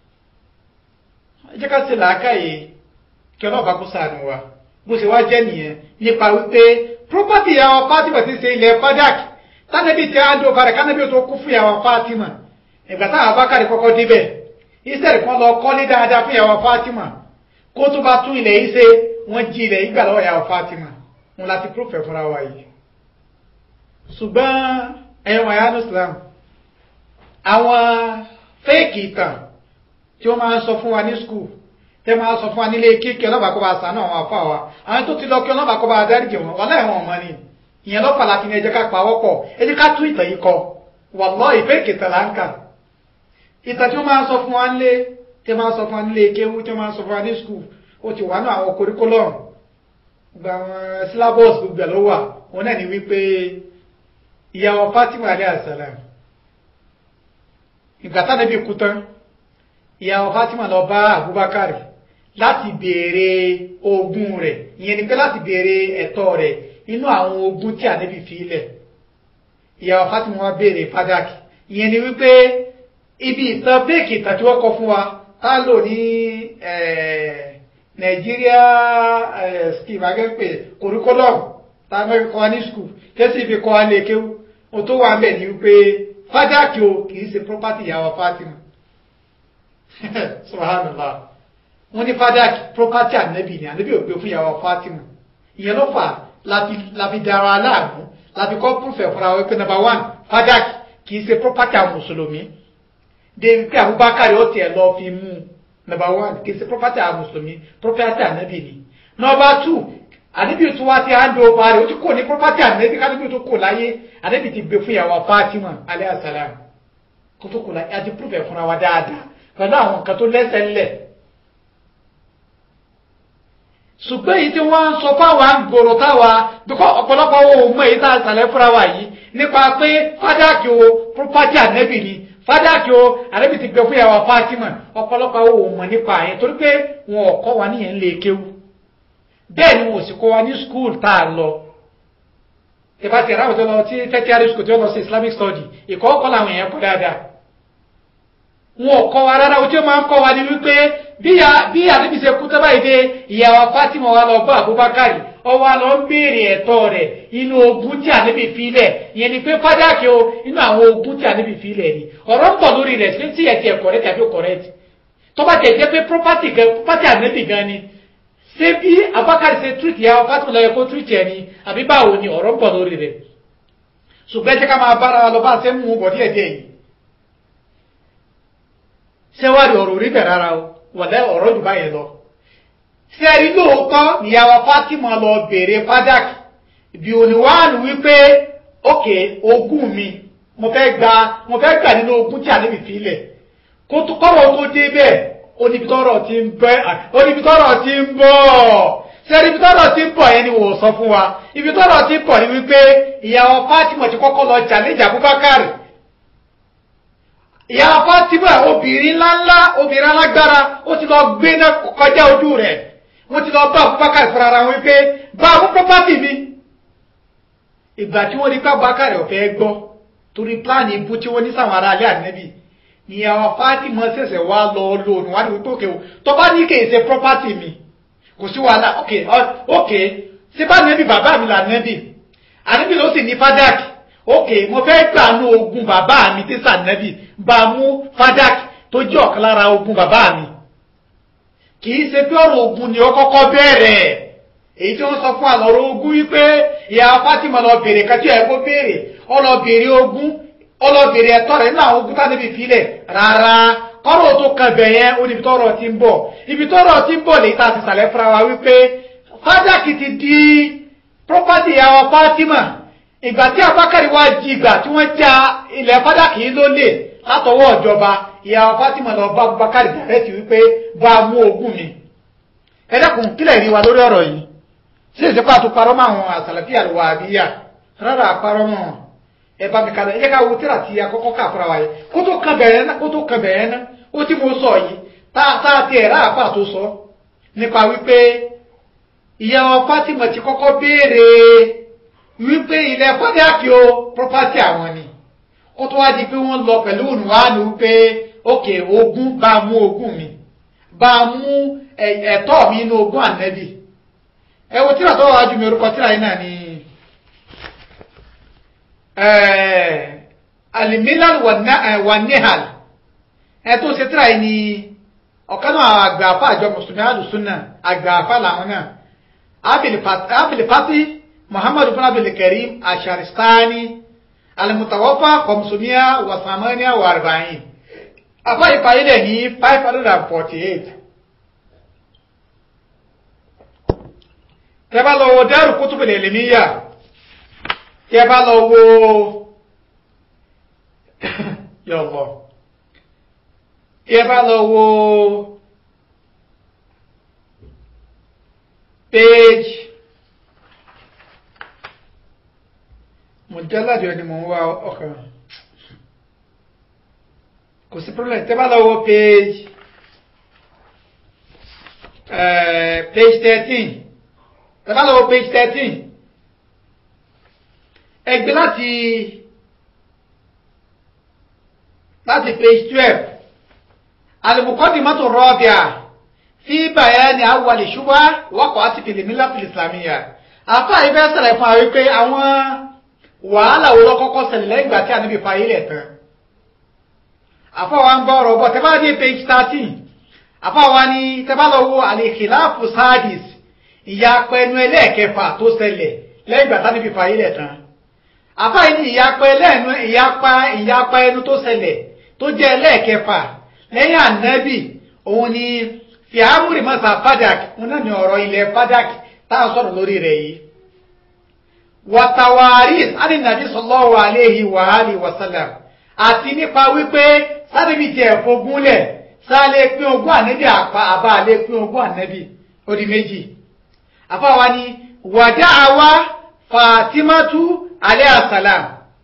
ẹ jẹ́ ká ṣe làákàyè kí ọlọ́ọ̀bá kó ṣàánú wa bó ṣe wá jẹ́ nìyẹn nípa wípé property àwọn Fatima ti ṣe ilẹ̀ Fadak tánàbí tí a ń dó balẹ̀ kánàbí tó kú fún ìyàwó Fatima ìgbà táwọn abákàrí kọ́kọ́ débẹ̀ israẹli kan lọ kọ́lé dáadáa fún ìyàwó Fatima kó tó bá tún ilẹ̀ yìí ṣe wọ́n jí ilẹ̀ yìí gbà lọ́wọ́ ìyàwó Fatima wọn láti prófẹ̀ fúnra wa yìí ṣùgbọ́n ẹ̀yọ́ wọn yánú Islam àwọn fẹ́ẹ̀kì ìtàn tí wọ́n máa ń sọ fún wa ní skul tẹ máa sọ fún wa nílé kíkẹ ọlọ́bàá kó bá sànú àwọn afọ àwa àwọn tó ti lọ kí ọlọ́bàá kó bá dáríjì wọn wọn láì wọn ọmọ ni ìyẹn lọ́pàá láti ní ẹ jẹ́ ká pawọ́ pọ̀ ẹ jẹ́ ká tún ìtàn yìí kọ wàlọ́ ìfẹ́ ìkìtàn là ń kà ìtàn tí wọ́n máa sọ fún wa nílé tí wọ́n máa sọ fún wa nílé kéwú tí wọ́n máa sọ fún wa ní skul ó ti wà ní àwọn curriculum gba àwọn syllabus gbogbo ẹ̀ ló wà wọn náà ní wípé ìyàwó Fatima alayhi assalam ìgbà tá níbi kú tán ìyàwó Fatima lọ bá Abubakar láti béèrè ogún rẹ̀ ìyẹn ni pé láti béèrè ẹ̀tọ́ rẹ̀ inú àwọn ogún tí ànábì fi ilẹ̀ ìyàwó Fatima wa béèrè fádàkì ìyẹn ni wípé ibi ìtàn fèkì ìtàn tí wọ́n kọ fún wa tá a lò ní Nàìjíríà scheme agẹ́pẹ́ curriculum tá a mẹ́rin kọ́ wa ní school tẹ́sí ibi kọ́ wa lè kéwú ohun tó wà bẹ́ẹ̀ ni wípé fádàkì o kì í ṣe property ìyàwó Fatima subhanallah wọ́n ní fádàkì property ànábì ni ànábì ò gbé fún ìyàwó Fatima ìyẹn ló fà láfi dára aláàbò láti kọ́ púrúfẹ̀ fúnra wípé number one fadak kì í ṣe property àwọn mùsùlùmí débi pé Abubakar ó tiẹ̀ lọ fi mú number one kì í ṣe property àwọn mùsùlùmí property ànábì ni number two ànábì tó wá ti hand over rẹ̀ ó ti kò ní property ànábì kánábì tó kò láyé ànábì ti gbé fún ìyàwó Fatima alayhi salam kó tó kò láyé àti púrúfẹ̀ fúnra wa dáadáa pẹ̀lú àwọn nǹkan tó lẹ́sẹ̀ ńlẹ̀ ṣùgbọ́n èyí tí wọ́n ń sọ fáwa ń gbòòrò táwa dùkọ́ ọ̀pọ̀lọpọ̀ ohun mọ̀ èyí tá a sàlẹ̀ fúnra wa yìí nípa pé fádàkì o property ànẹ́bì ni fádàkì o ànẹ́bì ti gbẹ fún ìyàwó Fatima ọ̀pọ̀lọpọ̀ ohun mọ̀ nípa yẹn torí pé wọn ò kọ́ wa níyẹn lè kéwu bẹ́ẹ̀ ni wọn ò sì kọ́ wa ní school tá a lọ ìbá ti ráwọ̀ tó lọ sí tertiary school tó lọ sí Islamic study ìkọ́ kọ́ làwọn èèyàn kọ́ dáadáa wọn ò kọ́ wa rárá ojú máa ń kọ́ wa ní wípé bí àdébí ṣe kú tó báyìí dé ìyàwó Fatima wa lọ bá Abubakar ọwọ́ lọ ń béèrè ẹ̀tọ́ rẹ̀ inú ogún tí àdébí filẹ̀ ìyẹn ni pé fádàkì o inú àwọn ogún tí àdébí filẹ̀ ni ọ̀rọ̀ ń bọ̀ lórí rẹ̀ ṣé tí ẹ̀ ti ẹ̀ correct tàbí correct tó bá tẹ̀ jẹ́ pé property gan property àdébí gan ni ṣé bí Abubakar ṣe treat ìyàwó Fatima lọ yẹ kó treat ẹ̀ ni àbí báwo ni ọ̀rọ̀ ń bọ̀ lórí rẹ̀ ṣùgbọ́n ẹ jẹ́ ká máa bára wa lọ bá ṣe ń mú bọ̀ díẹ̀ díẹ̀ yìí ṣẹ́wárí ọ̀rọ̀ rí bẹ̀ rárá o wọ̀lẹ́ ọ̀rọ̀ jù báyẹn lọ. sẹ́ẹ̀rí lóòótọ́ níyàwó Fatima lọ béèrè fádàkì bí oníwàánu wípé ókè ogún mi mo fẹ́ gba mo fẹ́ gbà nínú ogún tí àlébi fi lẹ̀ kó tó kọ́rọ̀ tó dé bẹ́ẹ̀ onibitọ́rọ̀ ti ń bẹ́ onibitọ́rọ̀ ti ń bọ̀ sẹ́ẹ̀rí ibitọ́rọ̀ ti ń bọ̀ yẹn ni wò sọ fún wa ibitọ́rọ̀ ti ń bọ̀ ni wípé ìyàwó Fatima ti kọ́kọ́ lọ challenge Abubakar ìyá Fátímà obìnrin ńláńlá obìnrin alágbára ó ti lọ gbé náà kọjá ojú rẹ̀ wọ́n ti lọ bá Abubakar fúnra ara wọn pé bá mú pọ́pátì mi ìgbà tí wọ́n rí pé Abubakar ọ̀fẹ́ gbọ́ torí pláàni ibú tí wọ́n ní sáwọn ará alẹ́ ànẹ́bì ni ìyá Fátímà ṣẹ̀ṣẹ̀ wá lọ lónìí wá ní wípé òkè o tó bá ní kèé ṣe pọ́pátì mi kò sí wàhálà òkè òkè ṣé bá nẹ́bì bàbá mi là nẹ́bì ànẹ́bì ló sì ní fádàkì ok mo fẹ́ gbà nú ogun bàbá mi tí sànẹ́bì bá mú fadak tó jẹ́ ọ̀kan lára ogun bàbá mi kì í ṣe pé ọ̀rọ̀ ogun ni ó kọ́kọ́ bẹ̀rẹ̀ èyí tí wọ́n sọ fún àlọ́rọ̀ ogun wípé ìyá Fatima lọ bèrè kàtí ẹ̀ kó bèrè ó lọ bèrè ogun ó lọ bèrè ẹ̀tọ́ rẹ̀ nínú àwọn ogun tánibì filẹ̀ rárá kọ́rọ̀ tó kan bẹ̀ yẹn ó níbi tọ́rọ̀ ti ń bọ̀ ibi tọ́rọ̀ ti ń bọ̀ lè ta ti sàlẹ̀ fúnra wa wípé fadak ti di property ìyá Fatima ìgbà tí abákàrí wá jí ìgbà tí wọ́n já ilẹ̀ fádàkì ló lè látọwọ́ ìjọba ìyàwó Fátímà lọ bá abákàrí dàrẹ́tì wípé bá mú ogún mi ẹ dákun kílẹ̀ rí wa lórí ọ̀rọ̀ yìí sí ìsìnkú àtúparọ́ mọ́ àwọn àsàlàfí àlùwà àbíyà rárá àparọ́ mọ́ ẹ bá mi kalẹ̀ ẹ jẹ́ ká wo tíra ti akọ́kọ́ ká fúnra wa yìí kó tó kan bẹ̀rẹ̀ ná kó tó kan bẹ̀rẹ̀ ná ó tí mo sọ yìí tá a ti ẹ̀rá àpá tó sọ nípa wípé ìyàwó Fátímà ti kọ́kọ́ béèrè wípé ilẹ̀ fọ́díàkì o property àwọn ni kó tó wá di pé wọ́n lọ pẹ̀lú ònùwánu wípé òkè ogún bá mú ogún mi bá mú ẹ̀tọ́ mi inú ogún ànẹ́bì ẹ wo tíra tó wà jù mí orúkọ tíra yìí náà ni alimilal wà nihal ẹ tó ṣe tíra yìí ni ọ̀kan náà àgbààfà àjọ mùsùlùmí àdùsùnà àgbààfà làwọn náà abilifati محمد بن عبد الكريم الشارستاني المتوفى 548 afa ìparí rẹ̀ ní 548 tẹ́ bá lọ wo Daru Kutub al-Ilmiyya tẹ́ bá lọ wo yọ̀lọ̀ tẹ́ bá lọ wo page mujalladu ẹni mò ń wá ọkàn kò sí problem tẹ́ bá lọ wo page uh, page thirteen tẹ́ bá lọ wo page thirteen ẹgbẹ́ láti láti page twelve al-muqaddimatu ar-rabi'a fi bayani awwal shubha waqa'at fil millati al-islamiyya àfa ìfẹ́ sẹ̀rẹ̀ fún àwọn wípé àwọn wàhálà wo ló kọ́kọ́ ṣẹlẹ̀ lẹ́yìn ìgbà tí ànábì fa ilẹ̀ tán àfọwọ́ ń gbọ́ ọ̀rọ̀ bọ̀ tẹ́ bá dé page thirteen àfọwọ́ ni tẹ́ bá lọ wo al-khilafu sadis ìyapa ẹnu ẹlẹ́ẹ̀kẹfà tó ṣẹlẹ̀ lẹ́yìn ìgbà tí ànábì fa ilẹ̀ tán àfa yìí ní ìyapa ẹlẹ́ẹ̀nu ìyapa ìyapa ẹnu tó ṣẹlẹ̀ tó jẹ́ ẹlẹ́ẹ̀kẹfà lẹ́yìn ànábì òun ni fìhámùrì mọ́sà fadak òun náà ní ọ̀rọ̀ ilẹ̀ fadak táwọn sọ̀rọ̀ lórí rẹ̀ yìí wàtàwáris ánìnàbí sallallahu alayhi wa alihi wa sallam àti nípa wípé sárébì tí ẹ̀ fogúnlẹ̀ sáálé pín ogún ànábì àpá àbá àlé pín ogún ànábì ó di méjì àfáwa ni wàdá àwa fatimatu alayhi salam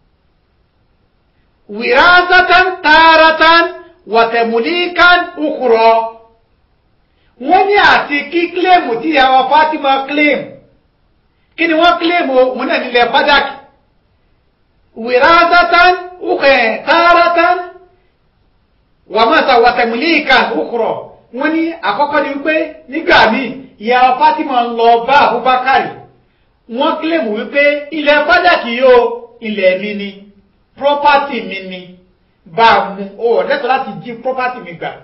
wìrásátán tààrátán wàtẹ̀mùlíkán ukhra wọ́n ní àti kí kílèmù tí ìyàwó fatima kílèmù kí ni wọ́n kílèmù òun náà nílẹ̀ fadak wìrásátán ukhra tààrátán wàmọ́sà wàtẹ̀mùlíkán ukhra wọ́n ní àkọ́kọ́ ni wípé nígbà míì ìyàwó fatima ń lọ bá abubakar wọ́n kílèmù wípé ilẹ̀ fadak yóò ilẹ̀ mi ni property mi ni bá a mú o lẹ́tọ̀ọ́ láti jí property mi gbà.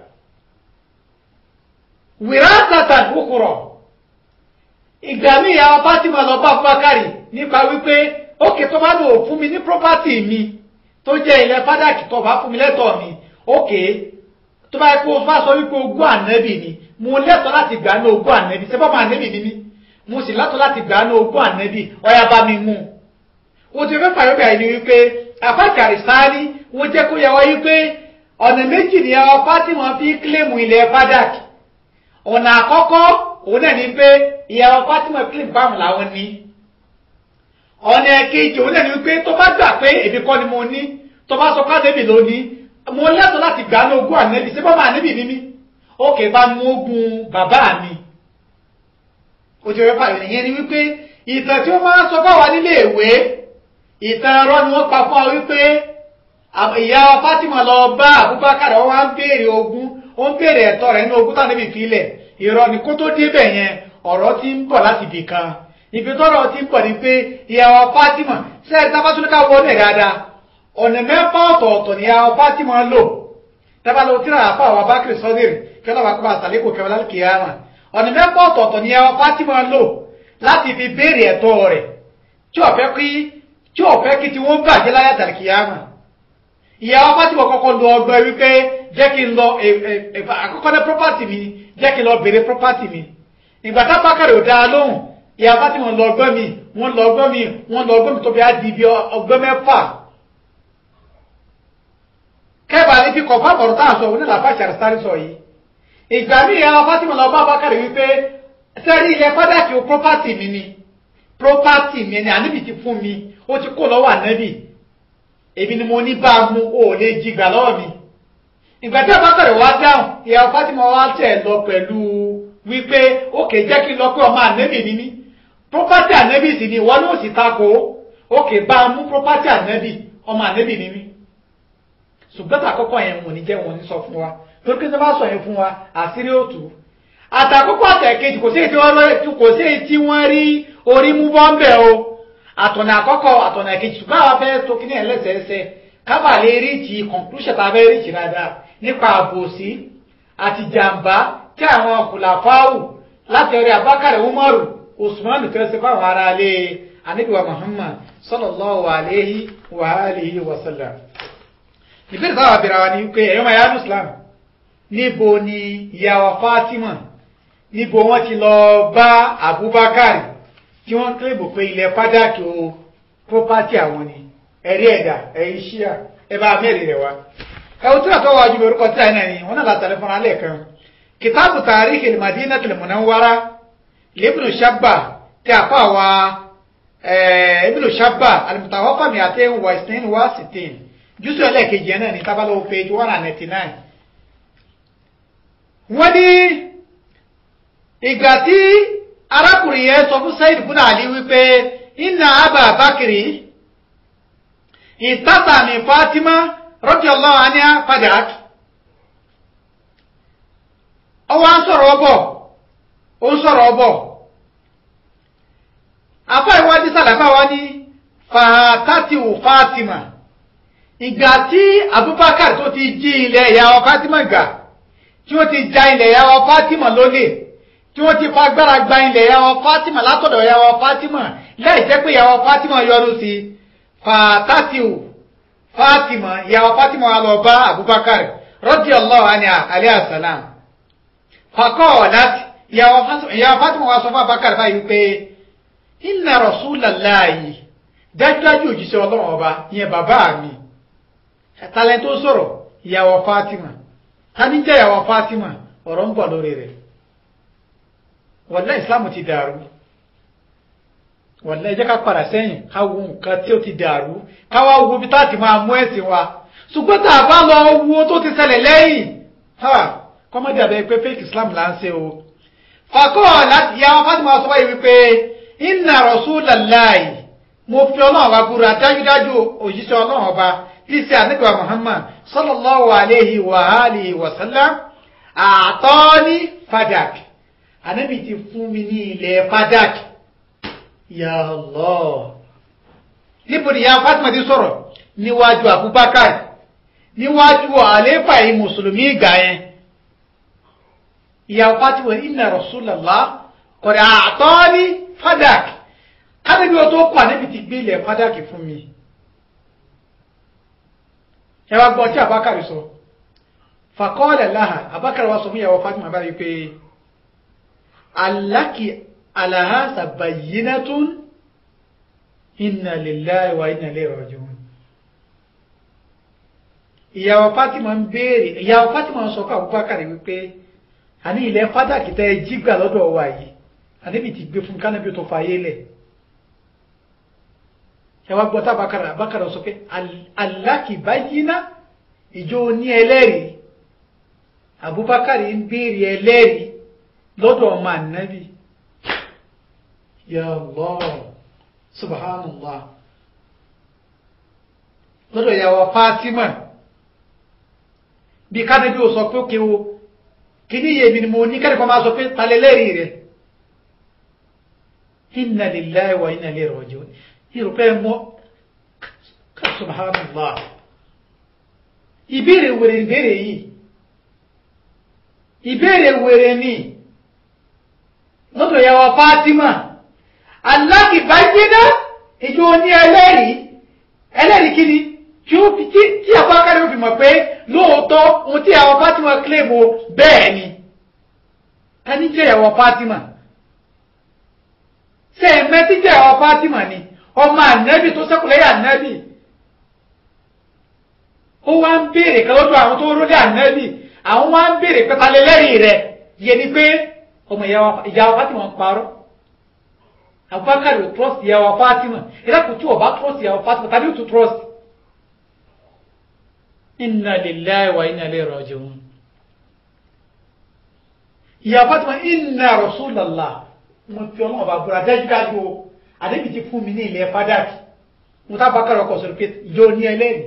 wìrásàtàn kúkúrọ̀ ìgbà míì àwọn Fatima lọ bá Abubakari nípa wípé ókè tó bá lò fún mi ní property mi tó jẹ́ ilẹ̀ fádàkì tó bá fún mi lẹ́tọ̀ọ́ mi ókè tó bá yẹ kó o bá sọ wípé ogún ànẹ́bì ni mo lẹ́tọ̀ọ́ láti gbà ní ogún ànẹ́bì ṣé bọ́mọ ànẹ́bì ni mí mo sì lẹ́tọ̀ọ́ láti gbà ní ogún ànẹ́bì ọ̀yà bá mi mú un o ti fẹ́ fàyọ́ bẹ̀rẹ̀ ni wípé afákàrí sáárì wọ́n jẹ́ kó yẹ wá wípé ọ̀nà méjì ni àwọn Fátímà fi kílèmù ilẹ̀ fadak ọ̀nà àkọ́kọ́ òun náà ni pé ìyàwó Fátímà kílèmù báwọn làwọn ní ọ̀nà ẹ̀kejì òun náà ni wípé tó bá gbà pé èmi kọ́ ni mo ní tó bá sọ pàdébì ló ní mo lẹ́tọ̀ọ́ láti gbà ní ogún ànẹ́bì sí bọ́mọ ànẹ́bì ní mí ókè bá mú ogún bàbá mi o ti fẹ́ fàyọ̀ nìyẹn ni wípé ìtàn tí wọ́n máa ń sọ fáwa nílé ìwé ìtàn ẹ̀rọ ni wọ́n pa fún ọ wípé ìyá Fátímà lọ bá Abubakar wọn wá ń béèrè ogún ó ń béèrè ẹ̀tọ́ rẹ̀ nínú ogún tánà níbi ìfilẹ̀ ìrọ̀ ni kó tó débẹ̀ yẹn ọ̀rọ̀ ti ń bọ̀ láti ibì kan ibi tọ́rọ̀ ti ń bọ̀ ni pé ìyá Fátímà sẹ́ẹ̀rì tábàtúndínká wọlé dáadáa ọ̀nà mẹ́fà ọ̀tọ̀ọ̀tọ̀ ni ìyá Fátímà lò tábàlọ́ tíra àpá àwọn abákiri sọ́dẹ̀rì kẹlẹ́ wà kó bá sàlékò kẹwàá lálùkìyàmà ọ̀nà mẹ́fà ọ̀tọ̀ọ̀tọ̀ ni ìyá Fátímà lò láti fi béèrè ẹ̀tọ́ rẹ̀ tí ọ̀fẹ́ kí tí ò fẹ́ kí tí wọ́n bàjẹ́ láyà tàríkìyàmà ìyàwó Fátímà kọ́kọ́ lọ ọgbẹ́ wípé jẹ́ kí n lọ àkọ́kọ́ ní property mi jẹ́ kí n lọ bèrè property mi ìgbà tá bákàrẹ̀ ò dáa lóhùn ìyàwó Fátímà lọ ọgbẹ́ mi wọ́n lọ ọgbẹ́ mi wọ́n lọ ọgbẹ́ mi tó fi á di ibi ọgbẹ́ mẹ́fà kẹ́bà ní fi kọ̀ọ̀fà bọ̀rọ̀ tá à ń sọ òun ní làbá ìṣàrìsárì sọ yìí ìgbà mí ìyàwó Fátímà lọ bá bákàrẹ̀ wípé sẹ́rí ilẹ̀ fádàkì o property mi ni property mi ni àníbi ti fún mi ó ti kó lọ́wọ́ ànábì èmi ni mo ní bá a mú o lè jìgbà lọ́wọ́ mi ìgbà tí abákàrẹ̀ wá dáhùn ìyàwó Fátímà wá tẹ̀ lọ pẹ̀lú wípé ókè jẹ́ kí n lọ pé ọmọ ànábì ni mí property ànábì sì ni ìwọ ló sì takò ókè bá a mú property ànábì ọmọ ànábì ni mí ṣùgbọ́n àkọ́kọ́ yẹn wọ́n ní jẹ́ wọ́n ní sọ fún wa torí pé sọ́ba sọ yẹn fún wa àṣírí òtù àtàkọ́kọ́ àtẹ̀kejì kò sí èyí tí wọ́n rí orí mú bọ́m̀bẹ̀ o àtọ̀nà àkọ́kọ́ àtọ̀nà ẹ̀kejì ṣùgbọ́n àwọn afẹ́ tó kí ní ẹlẹ́sẹẹsẹ kábà lè rí ti conclusion tá a fẹ́ rí ti dáadáa nípa àbòsí àti jàǹbá tí àwọn kùlàfáwù láti ọ̀rẹ́ abákàrẹ̀ umaru usman fẹ́ ṣe fáwọn ará ilé anabiwa muhammad sallallahu alayhi wa alihi wa sallam. ìbéèrè táwọn abẹ́rẹ́ wa ni pé ẹ̀yọ́ máa yá islam níbo ni ìyàwó fatima níbo wọ́n ti lọ bá abubakar tí wọ́n kílèbù pé ilẹ̀ fádàkì o property àwọn ni ẹ̀rí ẹ̀dà ẹ̀yí ṣíà ẹbá mẹ́rin rẹ̀ wá ẹwù tí wọ́n tọ́wọ́ ajúbẹ̀ orúkọ tí àìní ẹ̀yìn wọ́n náà látàrí fún alẹ́ kan kìtàbù tàríkì al-Madinati al-Munawwara Ibn Shabba tí a fà wá Ibn Shabba al-Mutawaffa mi'atayn wa isnayn wa sittin jùsù ẹlẹ́ẹ̀kejì náà ní tábàlọ́ page one and ninety nine wọ́n ní ìgbà tí arákùnrin yẹn sọ fún Sayyid ibn Ali wípé inna Aba Bakri ìtàtà ní Fatima radiyallahu anha fadak ọwọ́ ń sọ̀rọ̀ ọbọ̀ ó ń sọ̀rọ̀ ọbọ̀ afá ìwádìí sàlàfà wá ní fàtàtìwò Fatima ìgbà tí Abubakar tó ti jí ilẹ̀ ìyàwó Fatima gbà tí wọ́n ti ja ilẹ̀ ìyàwó Fatima lólè tí wọ́n ti fagbára gba ilẹ̀ ìyàwó Fatima látọ̀dọ̀ ìyàwó Fatima láì jẹ́ pé ìyàwó Fatima yọnu sí fàtàtìwò Fatima ìyàwó Fatima wà lọ bá Abubakar radiyallahu anha alayhi salam faqalat ìyàwó Fatima wà sọ fún Abubakar báyìí pé inna rasulallahi dájúdájú òjíṣẹ́ ọlọ́run ọba ìyẹn bàbá mi talẹ̀ tó sọ̀rọ̀ ìyàwó Fatima tani jẹ́ ìyàwó Fatima ọ̀rọ̀ ń bọ̀ lórí rẹ̀ wàlá ìsìlámù ti dàrú wàlá ẹ jẹ́ ká padà sẹ́yìn ká wo nǹkan tí ó ti dàrú ká wá wo bí táàtì máa mú ẹ̀sìn wa ṣùgbọ́n tá a bá lọ wo tó ti ṣẹlẹ̀ lẹ́yìn kọ́mọ́dé àbẹ̀ pé fake islam là ń ṣe o fàkọ́ láti ìyàwó Fatima sọ báyìí wípé inna rasulallahi mo fi ọlọ́run wa búra dájúdájú òjíṣẹ́ ọlọ́run ọba tí í ṣe ànígbà Muhammad sallallahu alayhi wa alihi wa sallam àtọ́ní fadak ànábì ti fún mi ní ilẹ̀ fadak ya Allah níbo ni ya Fatima ti sọ̀rọ̀ níwájú Abubakar níwájú àléfà yìí mùsùlùmí ìgbà yẹn ìyá Fatima inna rasulallah kọ̀dà àtọ́ní fadak kábíbi o tó kọ́ ànábì ti gbé ilẹ̀ fadak fún mi ẹ wá gbọ́ tí abakari sọ fàkọọ́lẹ̀ láhà abakari wa sọ fún ìyàwó Fatima báyìí pé aláki alahasa bayyinatun inna lillahi wa inna ilayhi raji'un ìyàwó Fatima ń béèrè ìyàwó Fatima ń sọ fún abubakar wípé àní ilẹ̀ fádàkì tẹ́ ẹ jí gbà lọ́dọ̀ wa yìí àníbi ti gbé fún kánábì tó fàyè lẹ̀ ẹ wá gbọ́ tábàkàrà àbákàrà sọ pé aláàkì báyìíná ìjọ ní ẹlẹ́rìí Abubakar ń béèrè ẹlẹ́rìí lọ́dọ̀ ọmọ ànábì ya Allah subhanallah lọ́dọ̀ ìyàwó Fatima bí kánábì ò sọ pé ó kéwo kíní yèmí ni mo ní kẹ́rìkọ́ máa sọ pé talẹ́lẹ́rìí rẹ̀ inna lillahi wa inna ilayhi raji'un ìrùpẹ́ mọ́ subhanallah ìbéèrè wèrè ìbéèrè yìí ìbéèrè wèrè ní lọ́dọ̀ yàwó Fatima alákìbájẹ́dá ìjọ ní ẹlẹ́rìí ẹlẹ́rìí kí ni tí ó fi tí àpákárí ó fi mọ̀ pé lóòótọ́ ohun tí yàwó Fatima kílèmù bẹ́ẹ̀ ni ká ní jẹ́ yàwó Fatima ṣe ẹ̀mẹ́tí jẹ́ yàwó Fatima ni ọmọ ànábì tó sẹ́kùlẹ́yà ànábì ó wá ń béèrè kan lọ́dọ̀ àwọn tó rólé ànábì àwọn wá ń béèrè pẹ́ta lẹ́lẹ́rìí rẹ̀ yẹ ni pé ọmọ ìyàwó Fatima ń parọ́ Abubakar ò trust ìyàwó Fatima ìdákùn tí ọba trust ìyàwó Fatima tàbí ò tún trust inna lillahi wa inna ilayhi raji'un ìyàwó Fatima inna rasulallah mo fi ọlọ́run ọba búra dájúdájú o àdébì ti fún mi ní ilẹ̀ fádàkì mo tá bá kàrọ̀ kọ̀sọ̀rọ̀ pé yóò ní ẹlẹ́rìí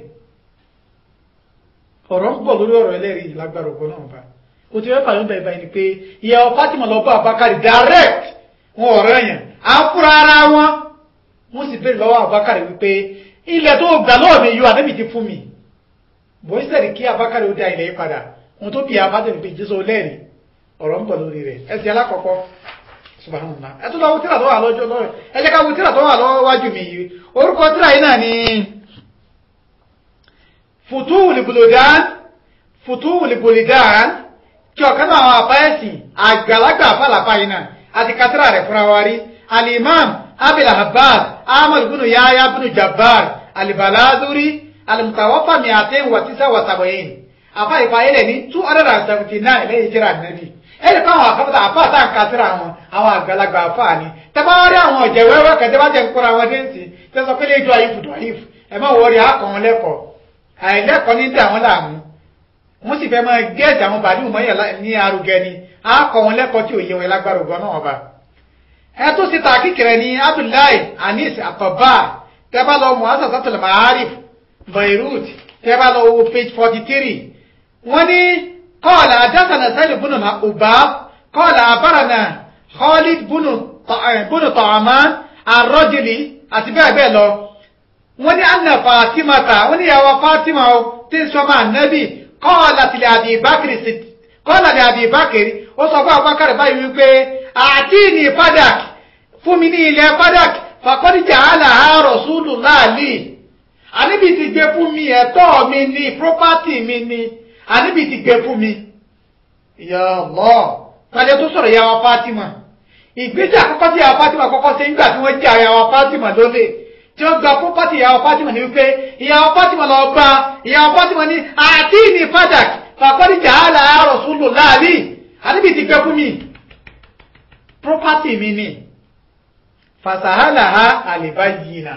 ọ̀rọ̀ ń bọ̀ lórí ọ̀rọ̀ ẹlẹ́rìí lágbára ògbọ́n náà bá o ti fẹ́ fàyọ̀ bẹ̀rẹ̀ báyìí ni pé ìyàwó Fatima lọ bá Abubakar direct wọn ọ̀rọ̀ yẹn à ń fúra ara wọn wọ́n sì béèrè lọ́wọ́ Abubakar wípé ilẹ̀ tó gbà lọ́wọ́ mi yóò àdébì ti fún mi bó ṣe sẹ́ni kí Abubakar ó da ilẹ̀ yìí padà wọn tó bí abájọ́ pé jésù lẹ́rìí ọ̀rọ̀ ń bọ̀ lórí rẹ̀ ẹsẹ̀ alákọ̀ọ́kọ́ subhanallah ẹ tó lọ wo tíra tó wà lọ́jọ́ lọ́rẹ̀ ẹ jẹ́ ká wo tíra tó wà lọ́wọ́ wájú mi yìí orúkọ tíra yìí náà ni futuhul buldan futuhul buldan kí ọ̀kan náà àwọn àfáyẹ̀sì àgbàlagbà àfàlàfà yìí náà àti kátírà rẹ̀ fúnra wa rí alimam abil abbas ahmad bunu yahya bunu jabbar alibaladuri alimutawafa miaten wa tisa wa sabayin afa ìfàyẹ̀lẹ̀ ní two hundred and seventy nine lẹ́yìn tíra nàbì ẹni fáwọn àkọ́kọ́ àfáà tá à ń ka síra wọn àwọn àgbàlagbà àfáà ni tẹ́bá rí àwọn ọ̀jẹ̀ wẹ́wẹ́ kan tẹ́bá jẹ́ ń kóra wọn déǹsì tẹ́ sọ pé léjọ àyífù tó àyífù ẹ má wọrí àkọ́ wọn lẹ́kọ̀ọ́ àìlẹ́kọ̀ọ́ ní dà wọ́n láàmú wọ́n sì fẹ́ máa gẹ́ẹ̀tì àwọn bàálù mọ́yà ní arugẹ ni àkọ́ wọn lẹ́kọ̀ọ́ tí ò yẹ wọn lágbára ògbọ́n náà ọba. ẹ tó sì ta kíkìrẹ ní Abdullahi Anis Akọba tẹ́bá lọ mọ asasatul Ma'arif beirut tẹ́ bá lọ wo page forty three wọ́n ní kọ́ọ̀lá adásánà sẹ́lẹ̀ bùnú na ubab kọ́ọ̀lá abárànà khalid bùnú tọ̀ọ̀mán arọ́jìlì àti bẹ́ẹ̀ bẹ́ẹ̀ lọ wọ́n ní anna fatima ta wọ́n ní ìyàwó fatima o tí ń sọmọ ànábì kọ́ọ̀lá tilẹ̀ àbí bákìrì sí kọ́ọ̀lá tilẹ̀ àbí bákìrì ó sọ fún abubakar báyìí wípé àti ní fadak fún mi ní ilẹ̀ fadak fàkọ́díjà àlàá rọ̀ṣúlù láàlì àníbi ti gbé fún mi ẹ̀tọ́ mi ní property mi ní àníbi ti gbé fún mi. Ya Allah tàlẹ́ tó sọ̀rọ̀ ìyàwó Fatima ìgbésẹ̀ àkọ́kọ́ tí ìyàwó Fatima kọ́kọ́ ṣe nígbà tí wọ́n jẹ́ ìyàwó Fatima lólè tí wọ́n gba property ìyàwó Fatima ní wípé ìyàwó Fatima lọ gba ìyàwó Fatima ní àti ní fadak fàkọ́díjà àlàá rọ̀ṣúlù láàlì àníbi ti gbé fún mi property mi ní fasahalaha alibayina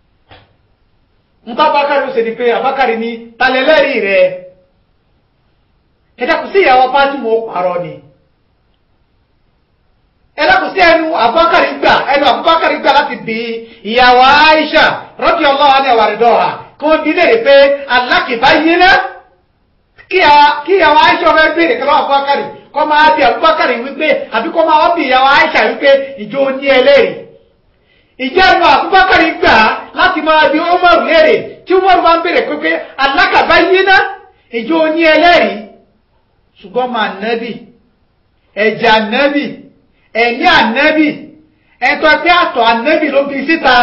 nta bakari ó ṣe ni pé abakari ní talẹlẹri rẹ ẹdàkùn sí ìyàwó Fátímà ó parọ́ ni ẹdàkùn sí ẹnu abakari gbà ẹnu abakari gbà láti bí ìyàwó Aisha radiyallahu anha àwàrídọ́ha kí wọ́n bí léèrè pé alákìbáyínà kí ìyàwó Aisha ọmọ béèrè kí wọ́n abakari kọ́ máa bí abakari wípé àbí kọ́ máa bí ìyàwó Aisha wípé ìjọ ní ẹlẹ́rìí ìjẹ́nu àbúbákàrí gbà láti máa bí Umaru léèrè tí Umaru máa ń bèèrè pé alákàbá yíná ìjọ ní ẹlẹ́rìí ṣùgbọ́n máa nẹ́bì ẹ̀jẹ̀ ànẹ́bì ẹ̀mí ànẹ́bì ẹ̀tọ́ ẹgbẹ́ àtọ̀ ànẹ́bì ló bí síta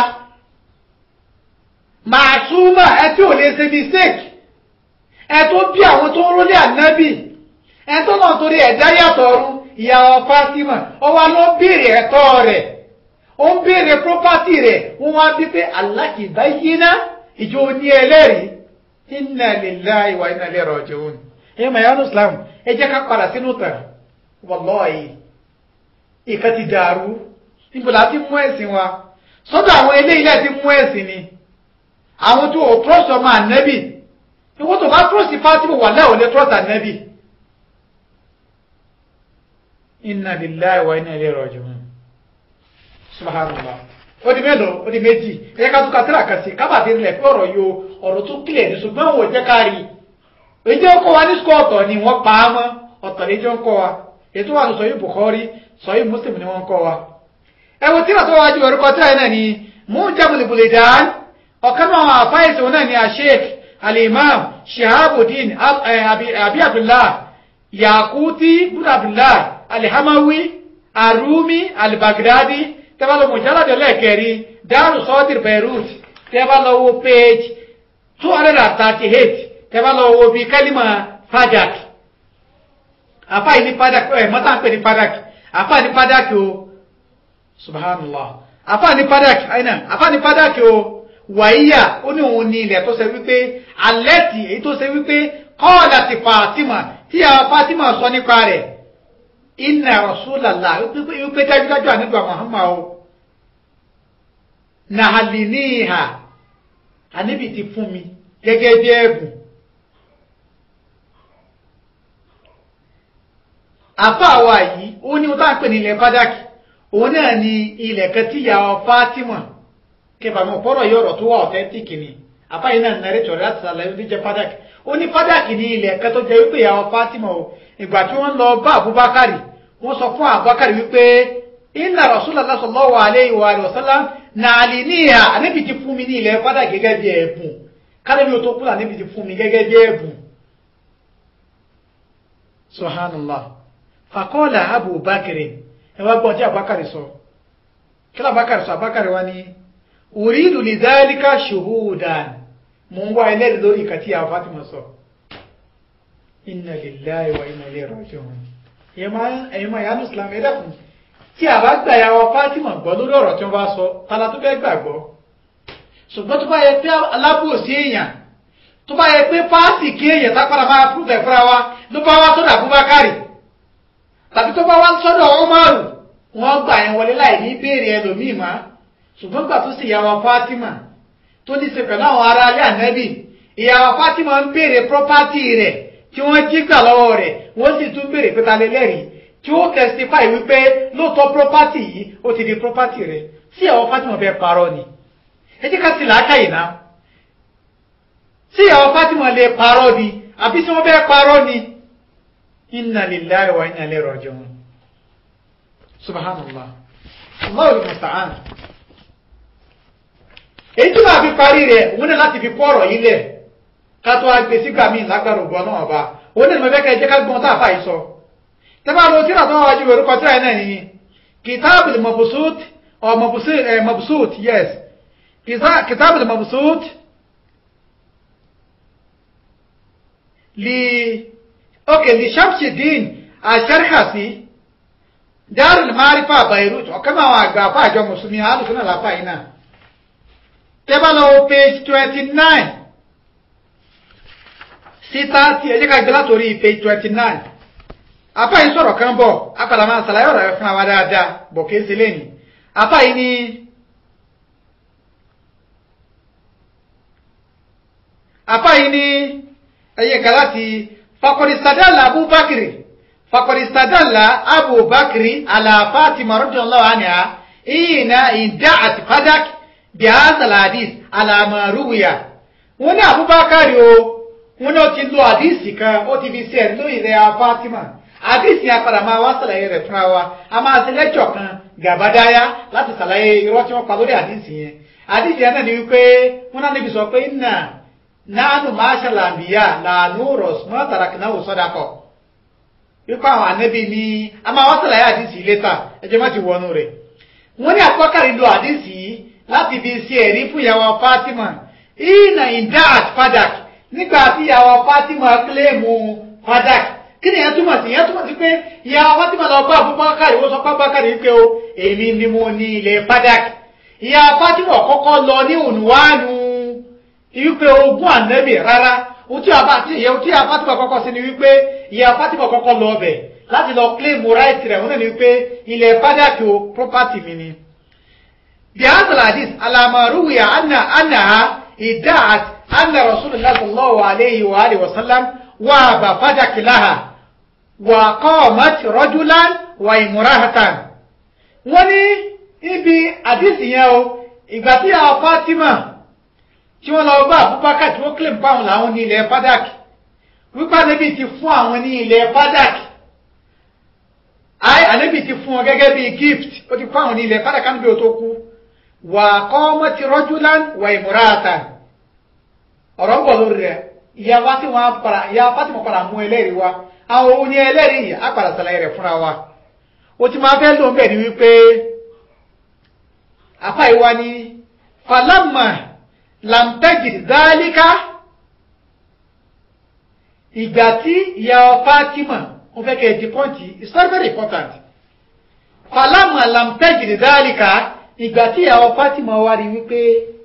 màṣúmà ẹ tí ò lè ṣe mistake ẹ tó bí àwọn tó ń rólé ànẹ́bì ẹ tó náà torí ẹ̀dá yàtọ̀ ọ̀run ìyàwó Fátímà ọwọ́ ló bèèrè ẹ̀tọ́ rẹ̀ ó ń béèrè property rẹ̀ wọ́n wá bí pé alákìbá yíná ìjọ ní ẹlẹ́rìí inna lillahi wa inna ilaihi raji'un ẹ̀yẹ́ mayanu islam ẹ jẹ́ ká padà sínú tàn wallahi ìka ti dàrú níbo la ti mú ẹ̀sìn wa sọ́dọ̀ àwọn eléyìí láti ti mú ẹ̀sìn ni àwọn tó ò trọ́sì ọmọ ànẹ́bì ìwọ́n tó bá trọ́sì Fátímà wà láwọn lè trọ́sì ànẹ́bì inna lillahi wa inna ilaihi raji'un subhanallah ó di mélòó ó di méjì ẹ̀yẹ́ ká tún ka tíra kan sí kábàdé rẹ̀ pé ọ̀rọ̀ yóò ọ̀rọ̀ tó kílẹ̀ ní ṣùgbọ́n wò jẹ́ ká rí èyí ó kọ́ wa ní sukọ́ ọ̀tọ̀ ni wọ́n pa á mọ́ ọ̀tọ̀ ní jọ ń kọ́ wa ètò wà ní sọ̀yí Bukhari sọ̀yí Muslim ni wọ́n ń kọ́ wa. ẹ wo tíra tó wájú orúkọ tíra náà ni Mujamul Buldan ọ̀kan náà àfáìsì wọn náà ni Sheikh al-Imam Shihabuddin abi Abdullah Yaquti bin Abdullah al-Hamawi Arumi al-Baghdadi tẹ́bá lọ mùjálàdé lẹ́ẹ̀kẹ́rí dáàrù sọ́dìr Beirut tẹ́bá lọ wo page two hundred and thirty eight tẹ́bá lọ wo bí kálímà fadak àfa yìí ní fadak ẹ̀ mọ́tà ń pè ní fadak àfa ní fadak o subhanallah àfa ní fadak àyìnà àfa ní fadak o wàyíyà ó ní òun ní ilẹ̀ tó ṣe wípé alẹ́ tì èyí tó ṣe wípé kọ́ọ̀dà ti Fatima tí àwọn Fatima sọ nípa rẹ̀ inna rasulallah wípé dájúdájú àníbà Muhammad o nàhàlìníhà àníbì ti fún mi gẹ́gẹ́ bí ẹ̀bùn àfáàwà yìí ó ní wọ́n tá ń pè ní ilẹ̀ fádàkì òun náà ni ilẹ̀ kan tí ìyàwó Fátímà kẹfà mọ̀ fọ́rọ̀ yìí ọ̀rọ̀ tó wà ọ̀tẹ́ntìkì ni àfáàyí náà nàrẹ́ tọ̀rẹ́ láti sàlàyé ní jẹ́ fádàkì ó ní fádàkì ní ilẹ̀ kan tó jẹ́ wípé ìyàwó Fátímà o ìgbà tí wọ́n lọ bá Abubakar wọ́n sọ fún Abubakar wípé inna Rasulullah sallallahu alayhi wa sallam nàálì níhà àníbi ti fún mi ní ilẹ̀ fádà gẹ́gẹ́ bí ẹ̀bùn kálẹ́bí o tó kúrò àníbi ti fún mi gẹ́gẹ́ bí ẹ̀bùn subhanallah faqala Abubakar ẹ wá gbọ́n tí Abubakar sọ kí ló Abubakar sọ Abubakar wá ní uridu li dhalika shuhudan mo ń wá ẹlẹ́rìí lórí ìkàtí àwọn Fatima sọ inna lillahi wa inna ilayhi raji'un ẹ̀yìn máa yánú islam ẹ̀dẹ́kùn tí a bá gbà yàwó Fátímà gbọ́ lórí ọ̀rọ̀ tí wọ́n bá sọ tala tó fẹ́ gbàgbọ́ ṣùgbọ́n tó bá yẹ pé alábòsí èèyàn tó bá yẹ pé fáàsì kí èèyàn tápára máa fúrúfẹ̀ fúnra wa ló bá wá sọ́dọ̀ Abubakari tàbí tó bá wá sọ́dọ̀ Umaru wọ́n gbà yẹn wọlé láì ní béèrè ẹlòmíì má ṣùgbọ́n gbà tó sì yàwó Fátímà tó ní ṣe pẹ̀lú àwọn ará alẹ́ ànẹ́bì ìyàwó Fátímà ń béèrè pọ́pátì rẹ̀ tí wọ́n jí gbà lọ́wọ́ rẹ̀ wọ́n sì tún béèrè pé ta lè lẹ́rìí tí ó testify wípé lóòótọ́ property yìí ó ti di property rẹ̀ sí àwọn Fatima fẹ́ parọ́ ni ẹ jẹ́ ká sì làákà yìí ná tí ìyàwó Fatima lè parọ́ ni àbí tí wọ́n fẹ́ parọ́ ni inna lillahi wa inna ilayhi raji'un subhanallah Allahu musta'an èyí tí màá fi parí rẹ̀ òun náà láti fi kọ́ ọ̀rọ̀ yìí lẹ̀ ká tó wá gbé sígbà míì lágbára ògbọ́n náà ọba òun náà mo fẹ́ kẹ́ ẹ jẹ́ ká gbọ́n tá a fà yìí sọ tẹ́fà lọ tíra tó wájú orúkọ tíra yìí náà nìyí kitabul mabsut or mabsut eh, mabsut yes kitabul mabsut li okay li Shamsuddin Asharhasi Darul Ma'rifa Beirut ọ̀kan náà àwọn àgbà àfà àjọ mùsùlùmí alùsùn náà láfà yìí náà tẹ́bá lọ page twenty nine sí thirty ẹ jẹ́ ká gbé látòrí page twenty nine apá yìí sọ̀rọ̀ kan bọ̀ apàdà máa ṣàlàyé ọ̀rọ̀ rẹ̀ fún wa dáadáa bọ̀ kí n ṣe lẹ́nu apá yìí ni apá yìí ni ẹ̀yẹ kan láti fakọ̀dìsádàlà abubakar fakọ̀dìsádàlà abubakar ala Fatima radiyallahu anha ìyìnà ìdá àti fàdákì bíhásà hadith alamaruwiya wọn ní abubakar o wọn ní ó ti lo hadisi kan ó ti fi ṣe ẹ̀rí lórí rẹ̀ fatima hadisi yẹn padà máa wá ṣàlàyé rẹ̀ fúnra wa a máa ṣe lẹ́jọ̀ kan gàbádáyà láti ṣàlàyé irọ́ tí wọ́n pa lórí hadisi yẹn hadisi yẹn náà ni wípé wọn náà níbi sọ pé nà nánú máṣá làǹbíyà làánú rọ̀ṣùmọ́ tàràkìnáwó sọ́dàkọ̀ wípé àwọn ànábì ní a máa wá ṣàlàyé hadisi létà ẹjọ́ má ti wọnú rẹ̀ wọ́n ní abubakar lo hadisi yìí láti fi ṣe ẹ̀rí fún ìyàwó Fatima ìnà ìdáàt fadak nígbà tí ìyàwó Fatima kílèmù fadak kí ni ìyẹn túmọ̀ sí ìyẹn túmọ̀ sí pé ìyàwó Fatima lọ bá Abubakar ìwọ sọ pápákar yìí pé o èmi ni mo ní ilẹ̀ fadak ìyàwó Fatima kọ́kọ́ lọ ní ònùwánu wípé ogún ànẹ́bì rárá ohun tí ìyàwó Fatima kọ́kọ́ sí ni wípé ìyàwó Fatima kọ́kọ́ lọ ọbẹ̀ láti lọ kílèmù ráìtì rẹ̀ wọ́n náà ni wípé ilẹ̀ fadak o property mi ni. بهذا الحديث على ما روي أن أنها ادعت أن رسول الله صلى الله عليه وآله وسلم وهب فدك لها وقامت رجلا وامرأة wọ́n ní ibi àdìsí yẹn o ìgbà tí àwọn Fatima tí wọ́n lọ bá Abubakar tí wọ́n kílè bá wọn làwọn ní ilẹ̀ Fadak wípé ànábì ti fún àwọn ní ilẹ̀ Fadak ànábì ti fún wọn gẹ́gẹ́ bí gift ó ti fún àwọn ní ilẹ̀ Fadak níbi ó tó kú wà kọ́mọ́tì rọ́júlán wà ìmúratà ọ̀rọ̀ ń bọ̀ lórí rẹ̀ ìyá wa tí wọ́n para ìyá Fatima padà mú ẹlẹ́rìí wa àwọn òun ni ẹlẹ́rìí yìí á padà ṣàlàyé rẹ̀ fúnra wa ó ti máa fẹ́ lóun bẹ̀ ni wípé apá ìwá ni falama lamtẹ́jì dálíkà ìgbà tí ìyá Fatima wọ́n fẹ́ kẹ́ ẹ̀ di pọ́ǹtì it's very very important falama lamtẹ́jì dálíkà ìgbà tí ìyàwó Fatima wá rí wípé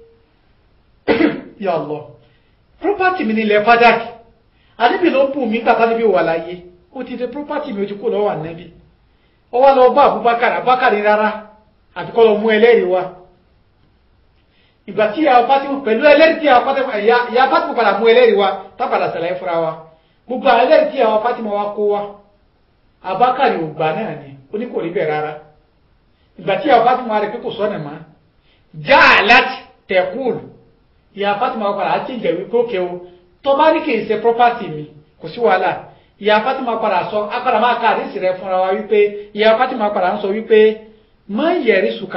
ya Allah property mi nílẹ̀ fádàkì àdébì ló bù mí gbàtà níbi wà láyé ó ti dé property mi ó ti kó lọ́wọ́ ànẹ́bí ó wá lọ bá Abubakar Abubakar rárá àti kọ́ lọ mú ẹlẹ́rìí wá ìgbà tí ìyàwó Fatima pẹ̀lú ẹlẹ́rìí tí ìyàwó Fatima padà mú ẹlẹ́rìí wá tábàdà sàlàyé fúnra wa gbogbo ẹlẹ́rìí tí ìyàwó Fatima wá kó wá Abubakar ò gbà náà ni ó ní kò rí bẹ́ẹ̀ rárá ìgbà tí ìyàwó Fatima rẹ̀ pé kò sọ́nà mọ́ já láti tẹ̀kúùlù ìyá Fatima padà á ti jẹ̀wé kókè o tó bá ní kì í ṣe property mi kò sí wàhálà ìyá Fatima padà sọ apàdà máa ka àdísì rẹ̀ fúnra wa wípé ìyá Fatima padà ń sọ wípé má yẹ̀rí sùkà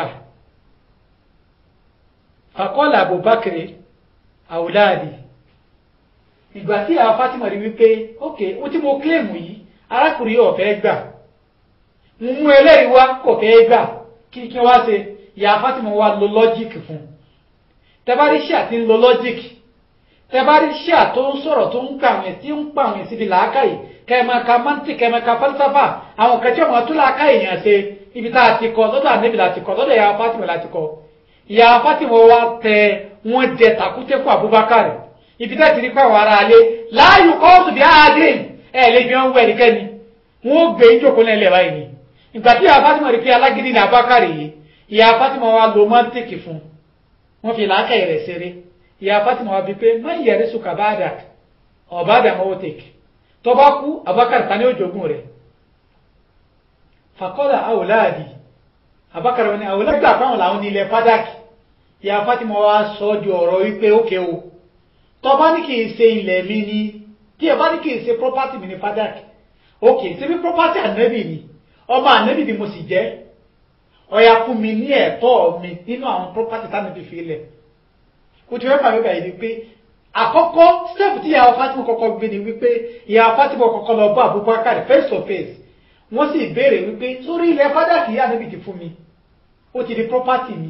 fàkọ́lá Abubakar àwòláàdì ìgbà tí ìyá Fatima rí wípé ok ó tí mo kílèmù yìí arákùnrin yóò fẹ́ gbà mú ẹlẹ́rìí wá kò fẹ́ gbà kí kí wá ṣe ìyá Fatima wá lo lọ́jíìkì fún un tẹ́bárí ṣíà tí ń lo lọ́jíìkì tẹ́bárí ṣíà tó ń sọ̀rọ̀ tó ń pàwìn tí ń pàwìn síbi làákàyè kẹ́mẹ́ka mọ́ntì kẹ́mẹ́ka fálísàfà àwọn kẹ́tí ọmọ tó làákàyè yàn ṣe ibi tá a ti kọ lọ́dọ̀ ànẹ́bì láti kọ lọ́dọ̀ ìyá Fatima láti kọ ìyá Fatima wa tẹ wọ́n jẹ tàkúté fún Abubakar ibi tẹ́ ti rí pàwọn ará alẹ́ láàyò kọ́ọ̀tù bí áádín ẹ̀ lè fi hàn wẹ̀ nìkẹ́ni wọ́n gbé ìjókòó náà lẹ̀ báyìí ni ìgbà tí ìyá Fatima rí pé alágídí ní Abubakar yìí ìyá Fatima wa lo mọ́ntìkì fún wọ́n fi làákàyè rẹ̀ ṣeré ìyá Fatima wa bí pé má yẹrí sùkà báàdà ọ̀bàdà mọ́wọ́tẹ̀k tó bá kú Abubakar ta ní òjògùn rẹ̀ fàkọ́lá àwòláàdì Abubakar wọn ni àwòláàdì gbà fáwọn làwọn ní ilẹ̀ fádàkì ìyá Fatima wa sọ di ọ̀rọ̀ wípé ókè o tó bá ní kì í ṣe ilẹ̀ mi ni tí ẹ bá ní kì í ṣe property mi ní fadak ok ṣe bí property ànábì ni ọmọ ànábì ni mo sì jẹ́ ọ̀yà fún mi ní ẹ̀tọ́ mi nínú àwọn property tánàbì fi lẹ̀ kò tí wọ́n máa bẹ̀rẹ̀ ni pé àkọ́kọ́ step tí ìyàwó Fatima kọ́kọ́ gbé ni wípé ìyàwó Fatima kọ́kọ́ lọ bá Abubakar face to face wọ́n sì béèrè wípé sórí ilẹ̀ fadak yìí ànábì ti fún mi ó ti di property mi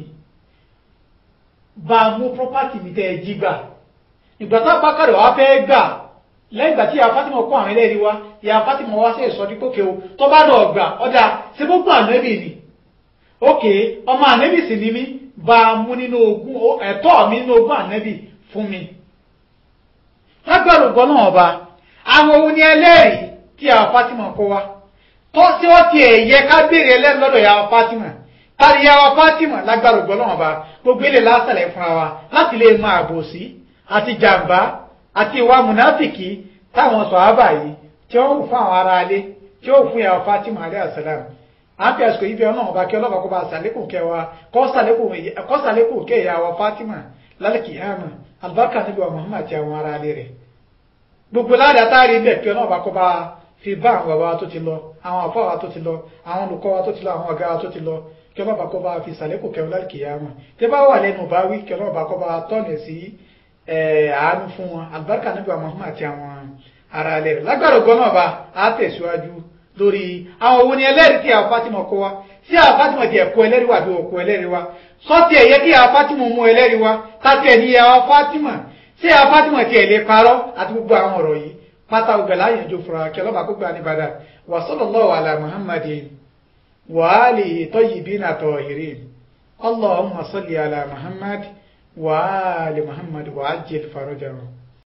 bá a mú property mi tẹ́ ẹ jí gbà ìgbà tá bákàrẹ̀ wá fẹ́ gbà lẹ́yìn ìgbà tí ìyá Fátímọ̀ kó àwọn ẹlẹ́rìí wá ìyá Fátímọ̀ wá sí ìsọdí pókè o tó bá lọ gbà ọ̀dà ṣe gbogbo ànẹ́bì ni ókè ọmọ ànẹ́bì sì ni mí bá a mú nínú ogún ẹ̀tọ́ mi nínú ogún ànẹ́bì fún mi. lágbàrú gbọ́ náà ọba àwọn ohun ni ẹlẹ́rìí tí ìyá Fátímọ̀ kó wá tó tí wọ́n ti ẹ̀yẹ ká béèrè ẹlẹ́rìí lọ́dọ̀ ìyá Fátímọ̀ tàbí ìyá Fátímọ̀ lágbàrú gbọ́ náà ọba gbogbo ilé lásàlẹ̀ fúnra wa láti lè máa bò sí àti jàǹbá àti ìwà mùnáfìkì táwọn sọ̀hábà yìí tí ó ń fún àwọn ará alé tí ó fún ìyàwó Fatima alẹ́ àsàlám à ń fi àsìkò ibi ọlọ́run ọba kí ọlọ́ba kó bá sàlékùn kẹwàá kọ́ sàlékùn kẹ ìyàwó Fatima lálẹ́kì hàmà albarka níbi wa Muhammad àti àwọn ará alé rẹ̀ gbogbo ládàá táàrí bẹ̀ kí ọlọ́ba kó bá fi bá àwọn bàbá wa tó ti lọ àwọn àfọ́ wa tó ti lọ àwọn olùkọ́ wa tó ti lọ àwọn ọ̀gá wa tó ti lọ kí ọlọ́ba kó bá fi sàlékùn kẹwàá lálẹ́kì hàmà tí bá wà lẹ́nu bá wí kí ọlọ́ba kó bá tọ́nà sí àánú fún wọn albarka níbi wa Muhammad àti àwọn ara alẹ́ rẹ̀ lágbàdo gan náà bá a tẹ̀síwájú lórí àwọn owó ni ẹlẹ́rìí tí àwọn Fatima kó wa sí àwọn Fatima ti ẹ̀kọ́ ẹlẹ́rìí wà bí òkú ẹlẹ́rìí wa sọ́tì ẹ̀yẹ kí àwọn Fatima mú ẹlẹ́rìí wa tàbí ẹ̀ní àwọn Fatima sí àwọn Fatima ti ẹ̀lẹ́ parọ́ àti gbogbo àwọn ọ̀rọ̀ yìí pátá ọgbẹ̀ láyẹ̀jọ fúnra kí ọlọ́ba kó gbà ní padà wa sallallahu ala Muhammadin wa alihi tayyibina tahirin Allahumma salli ala Muhammad wa ali Muhammad wa ajil farajahum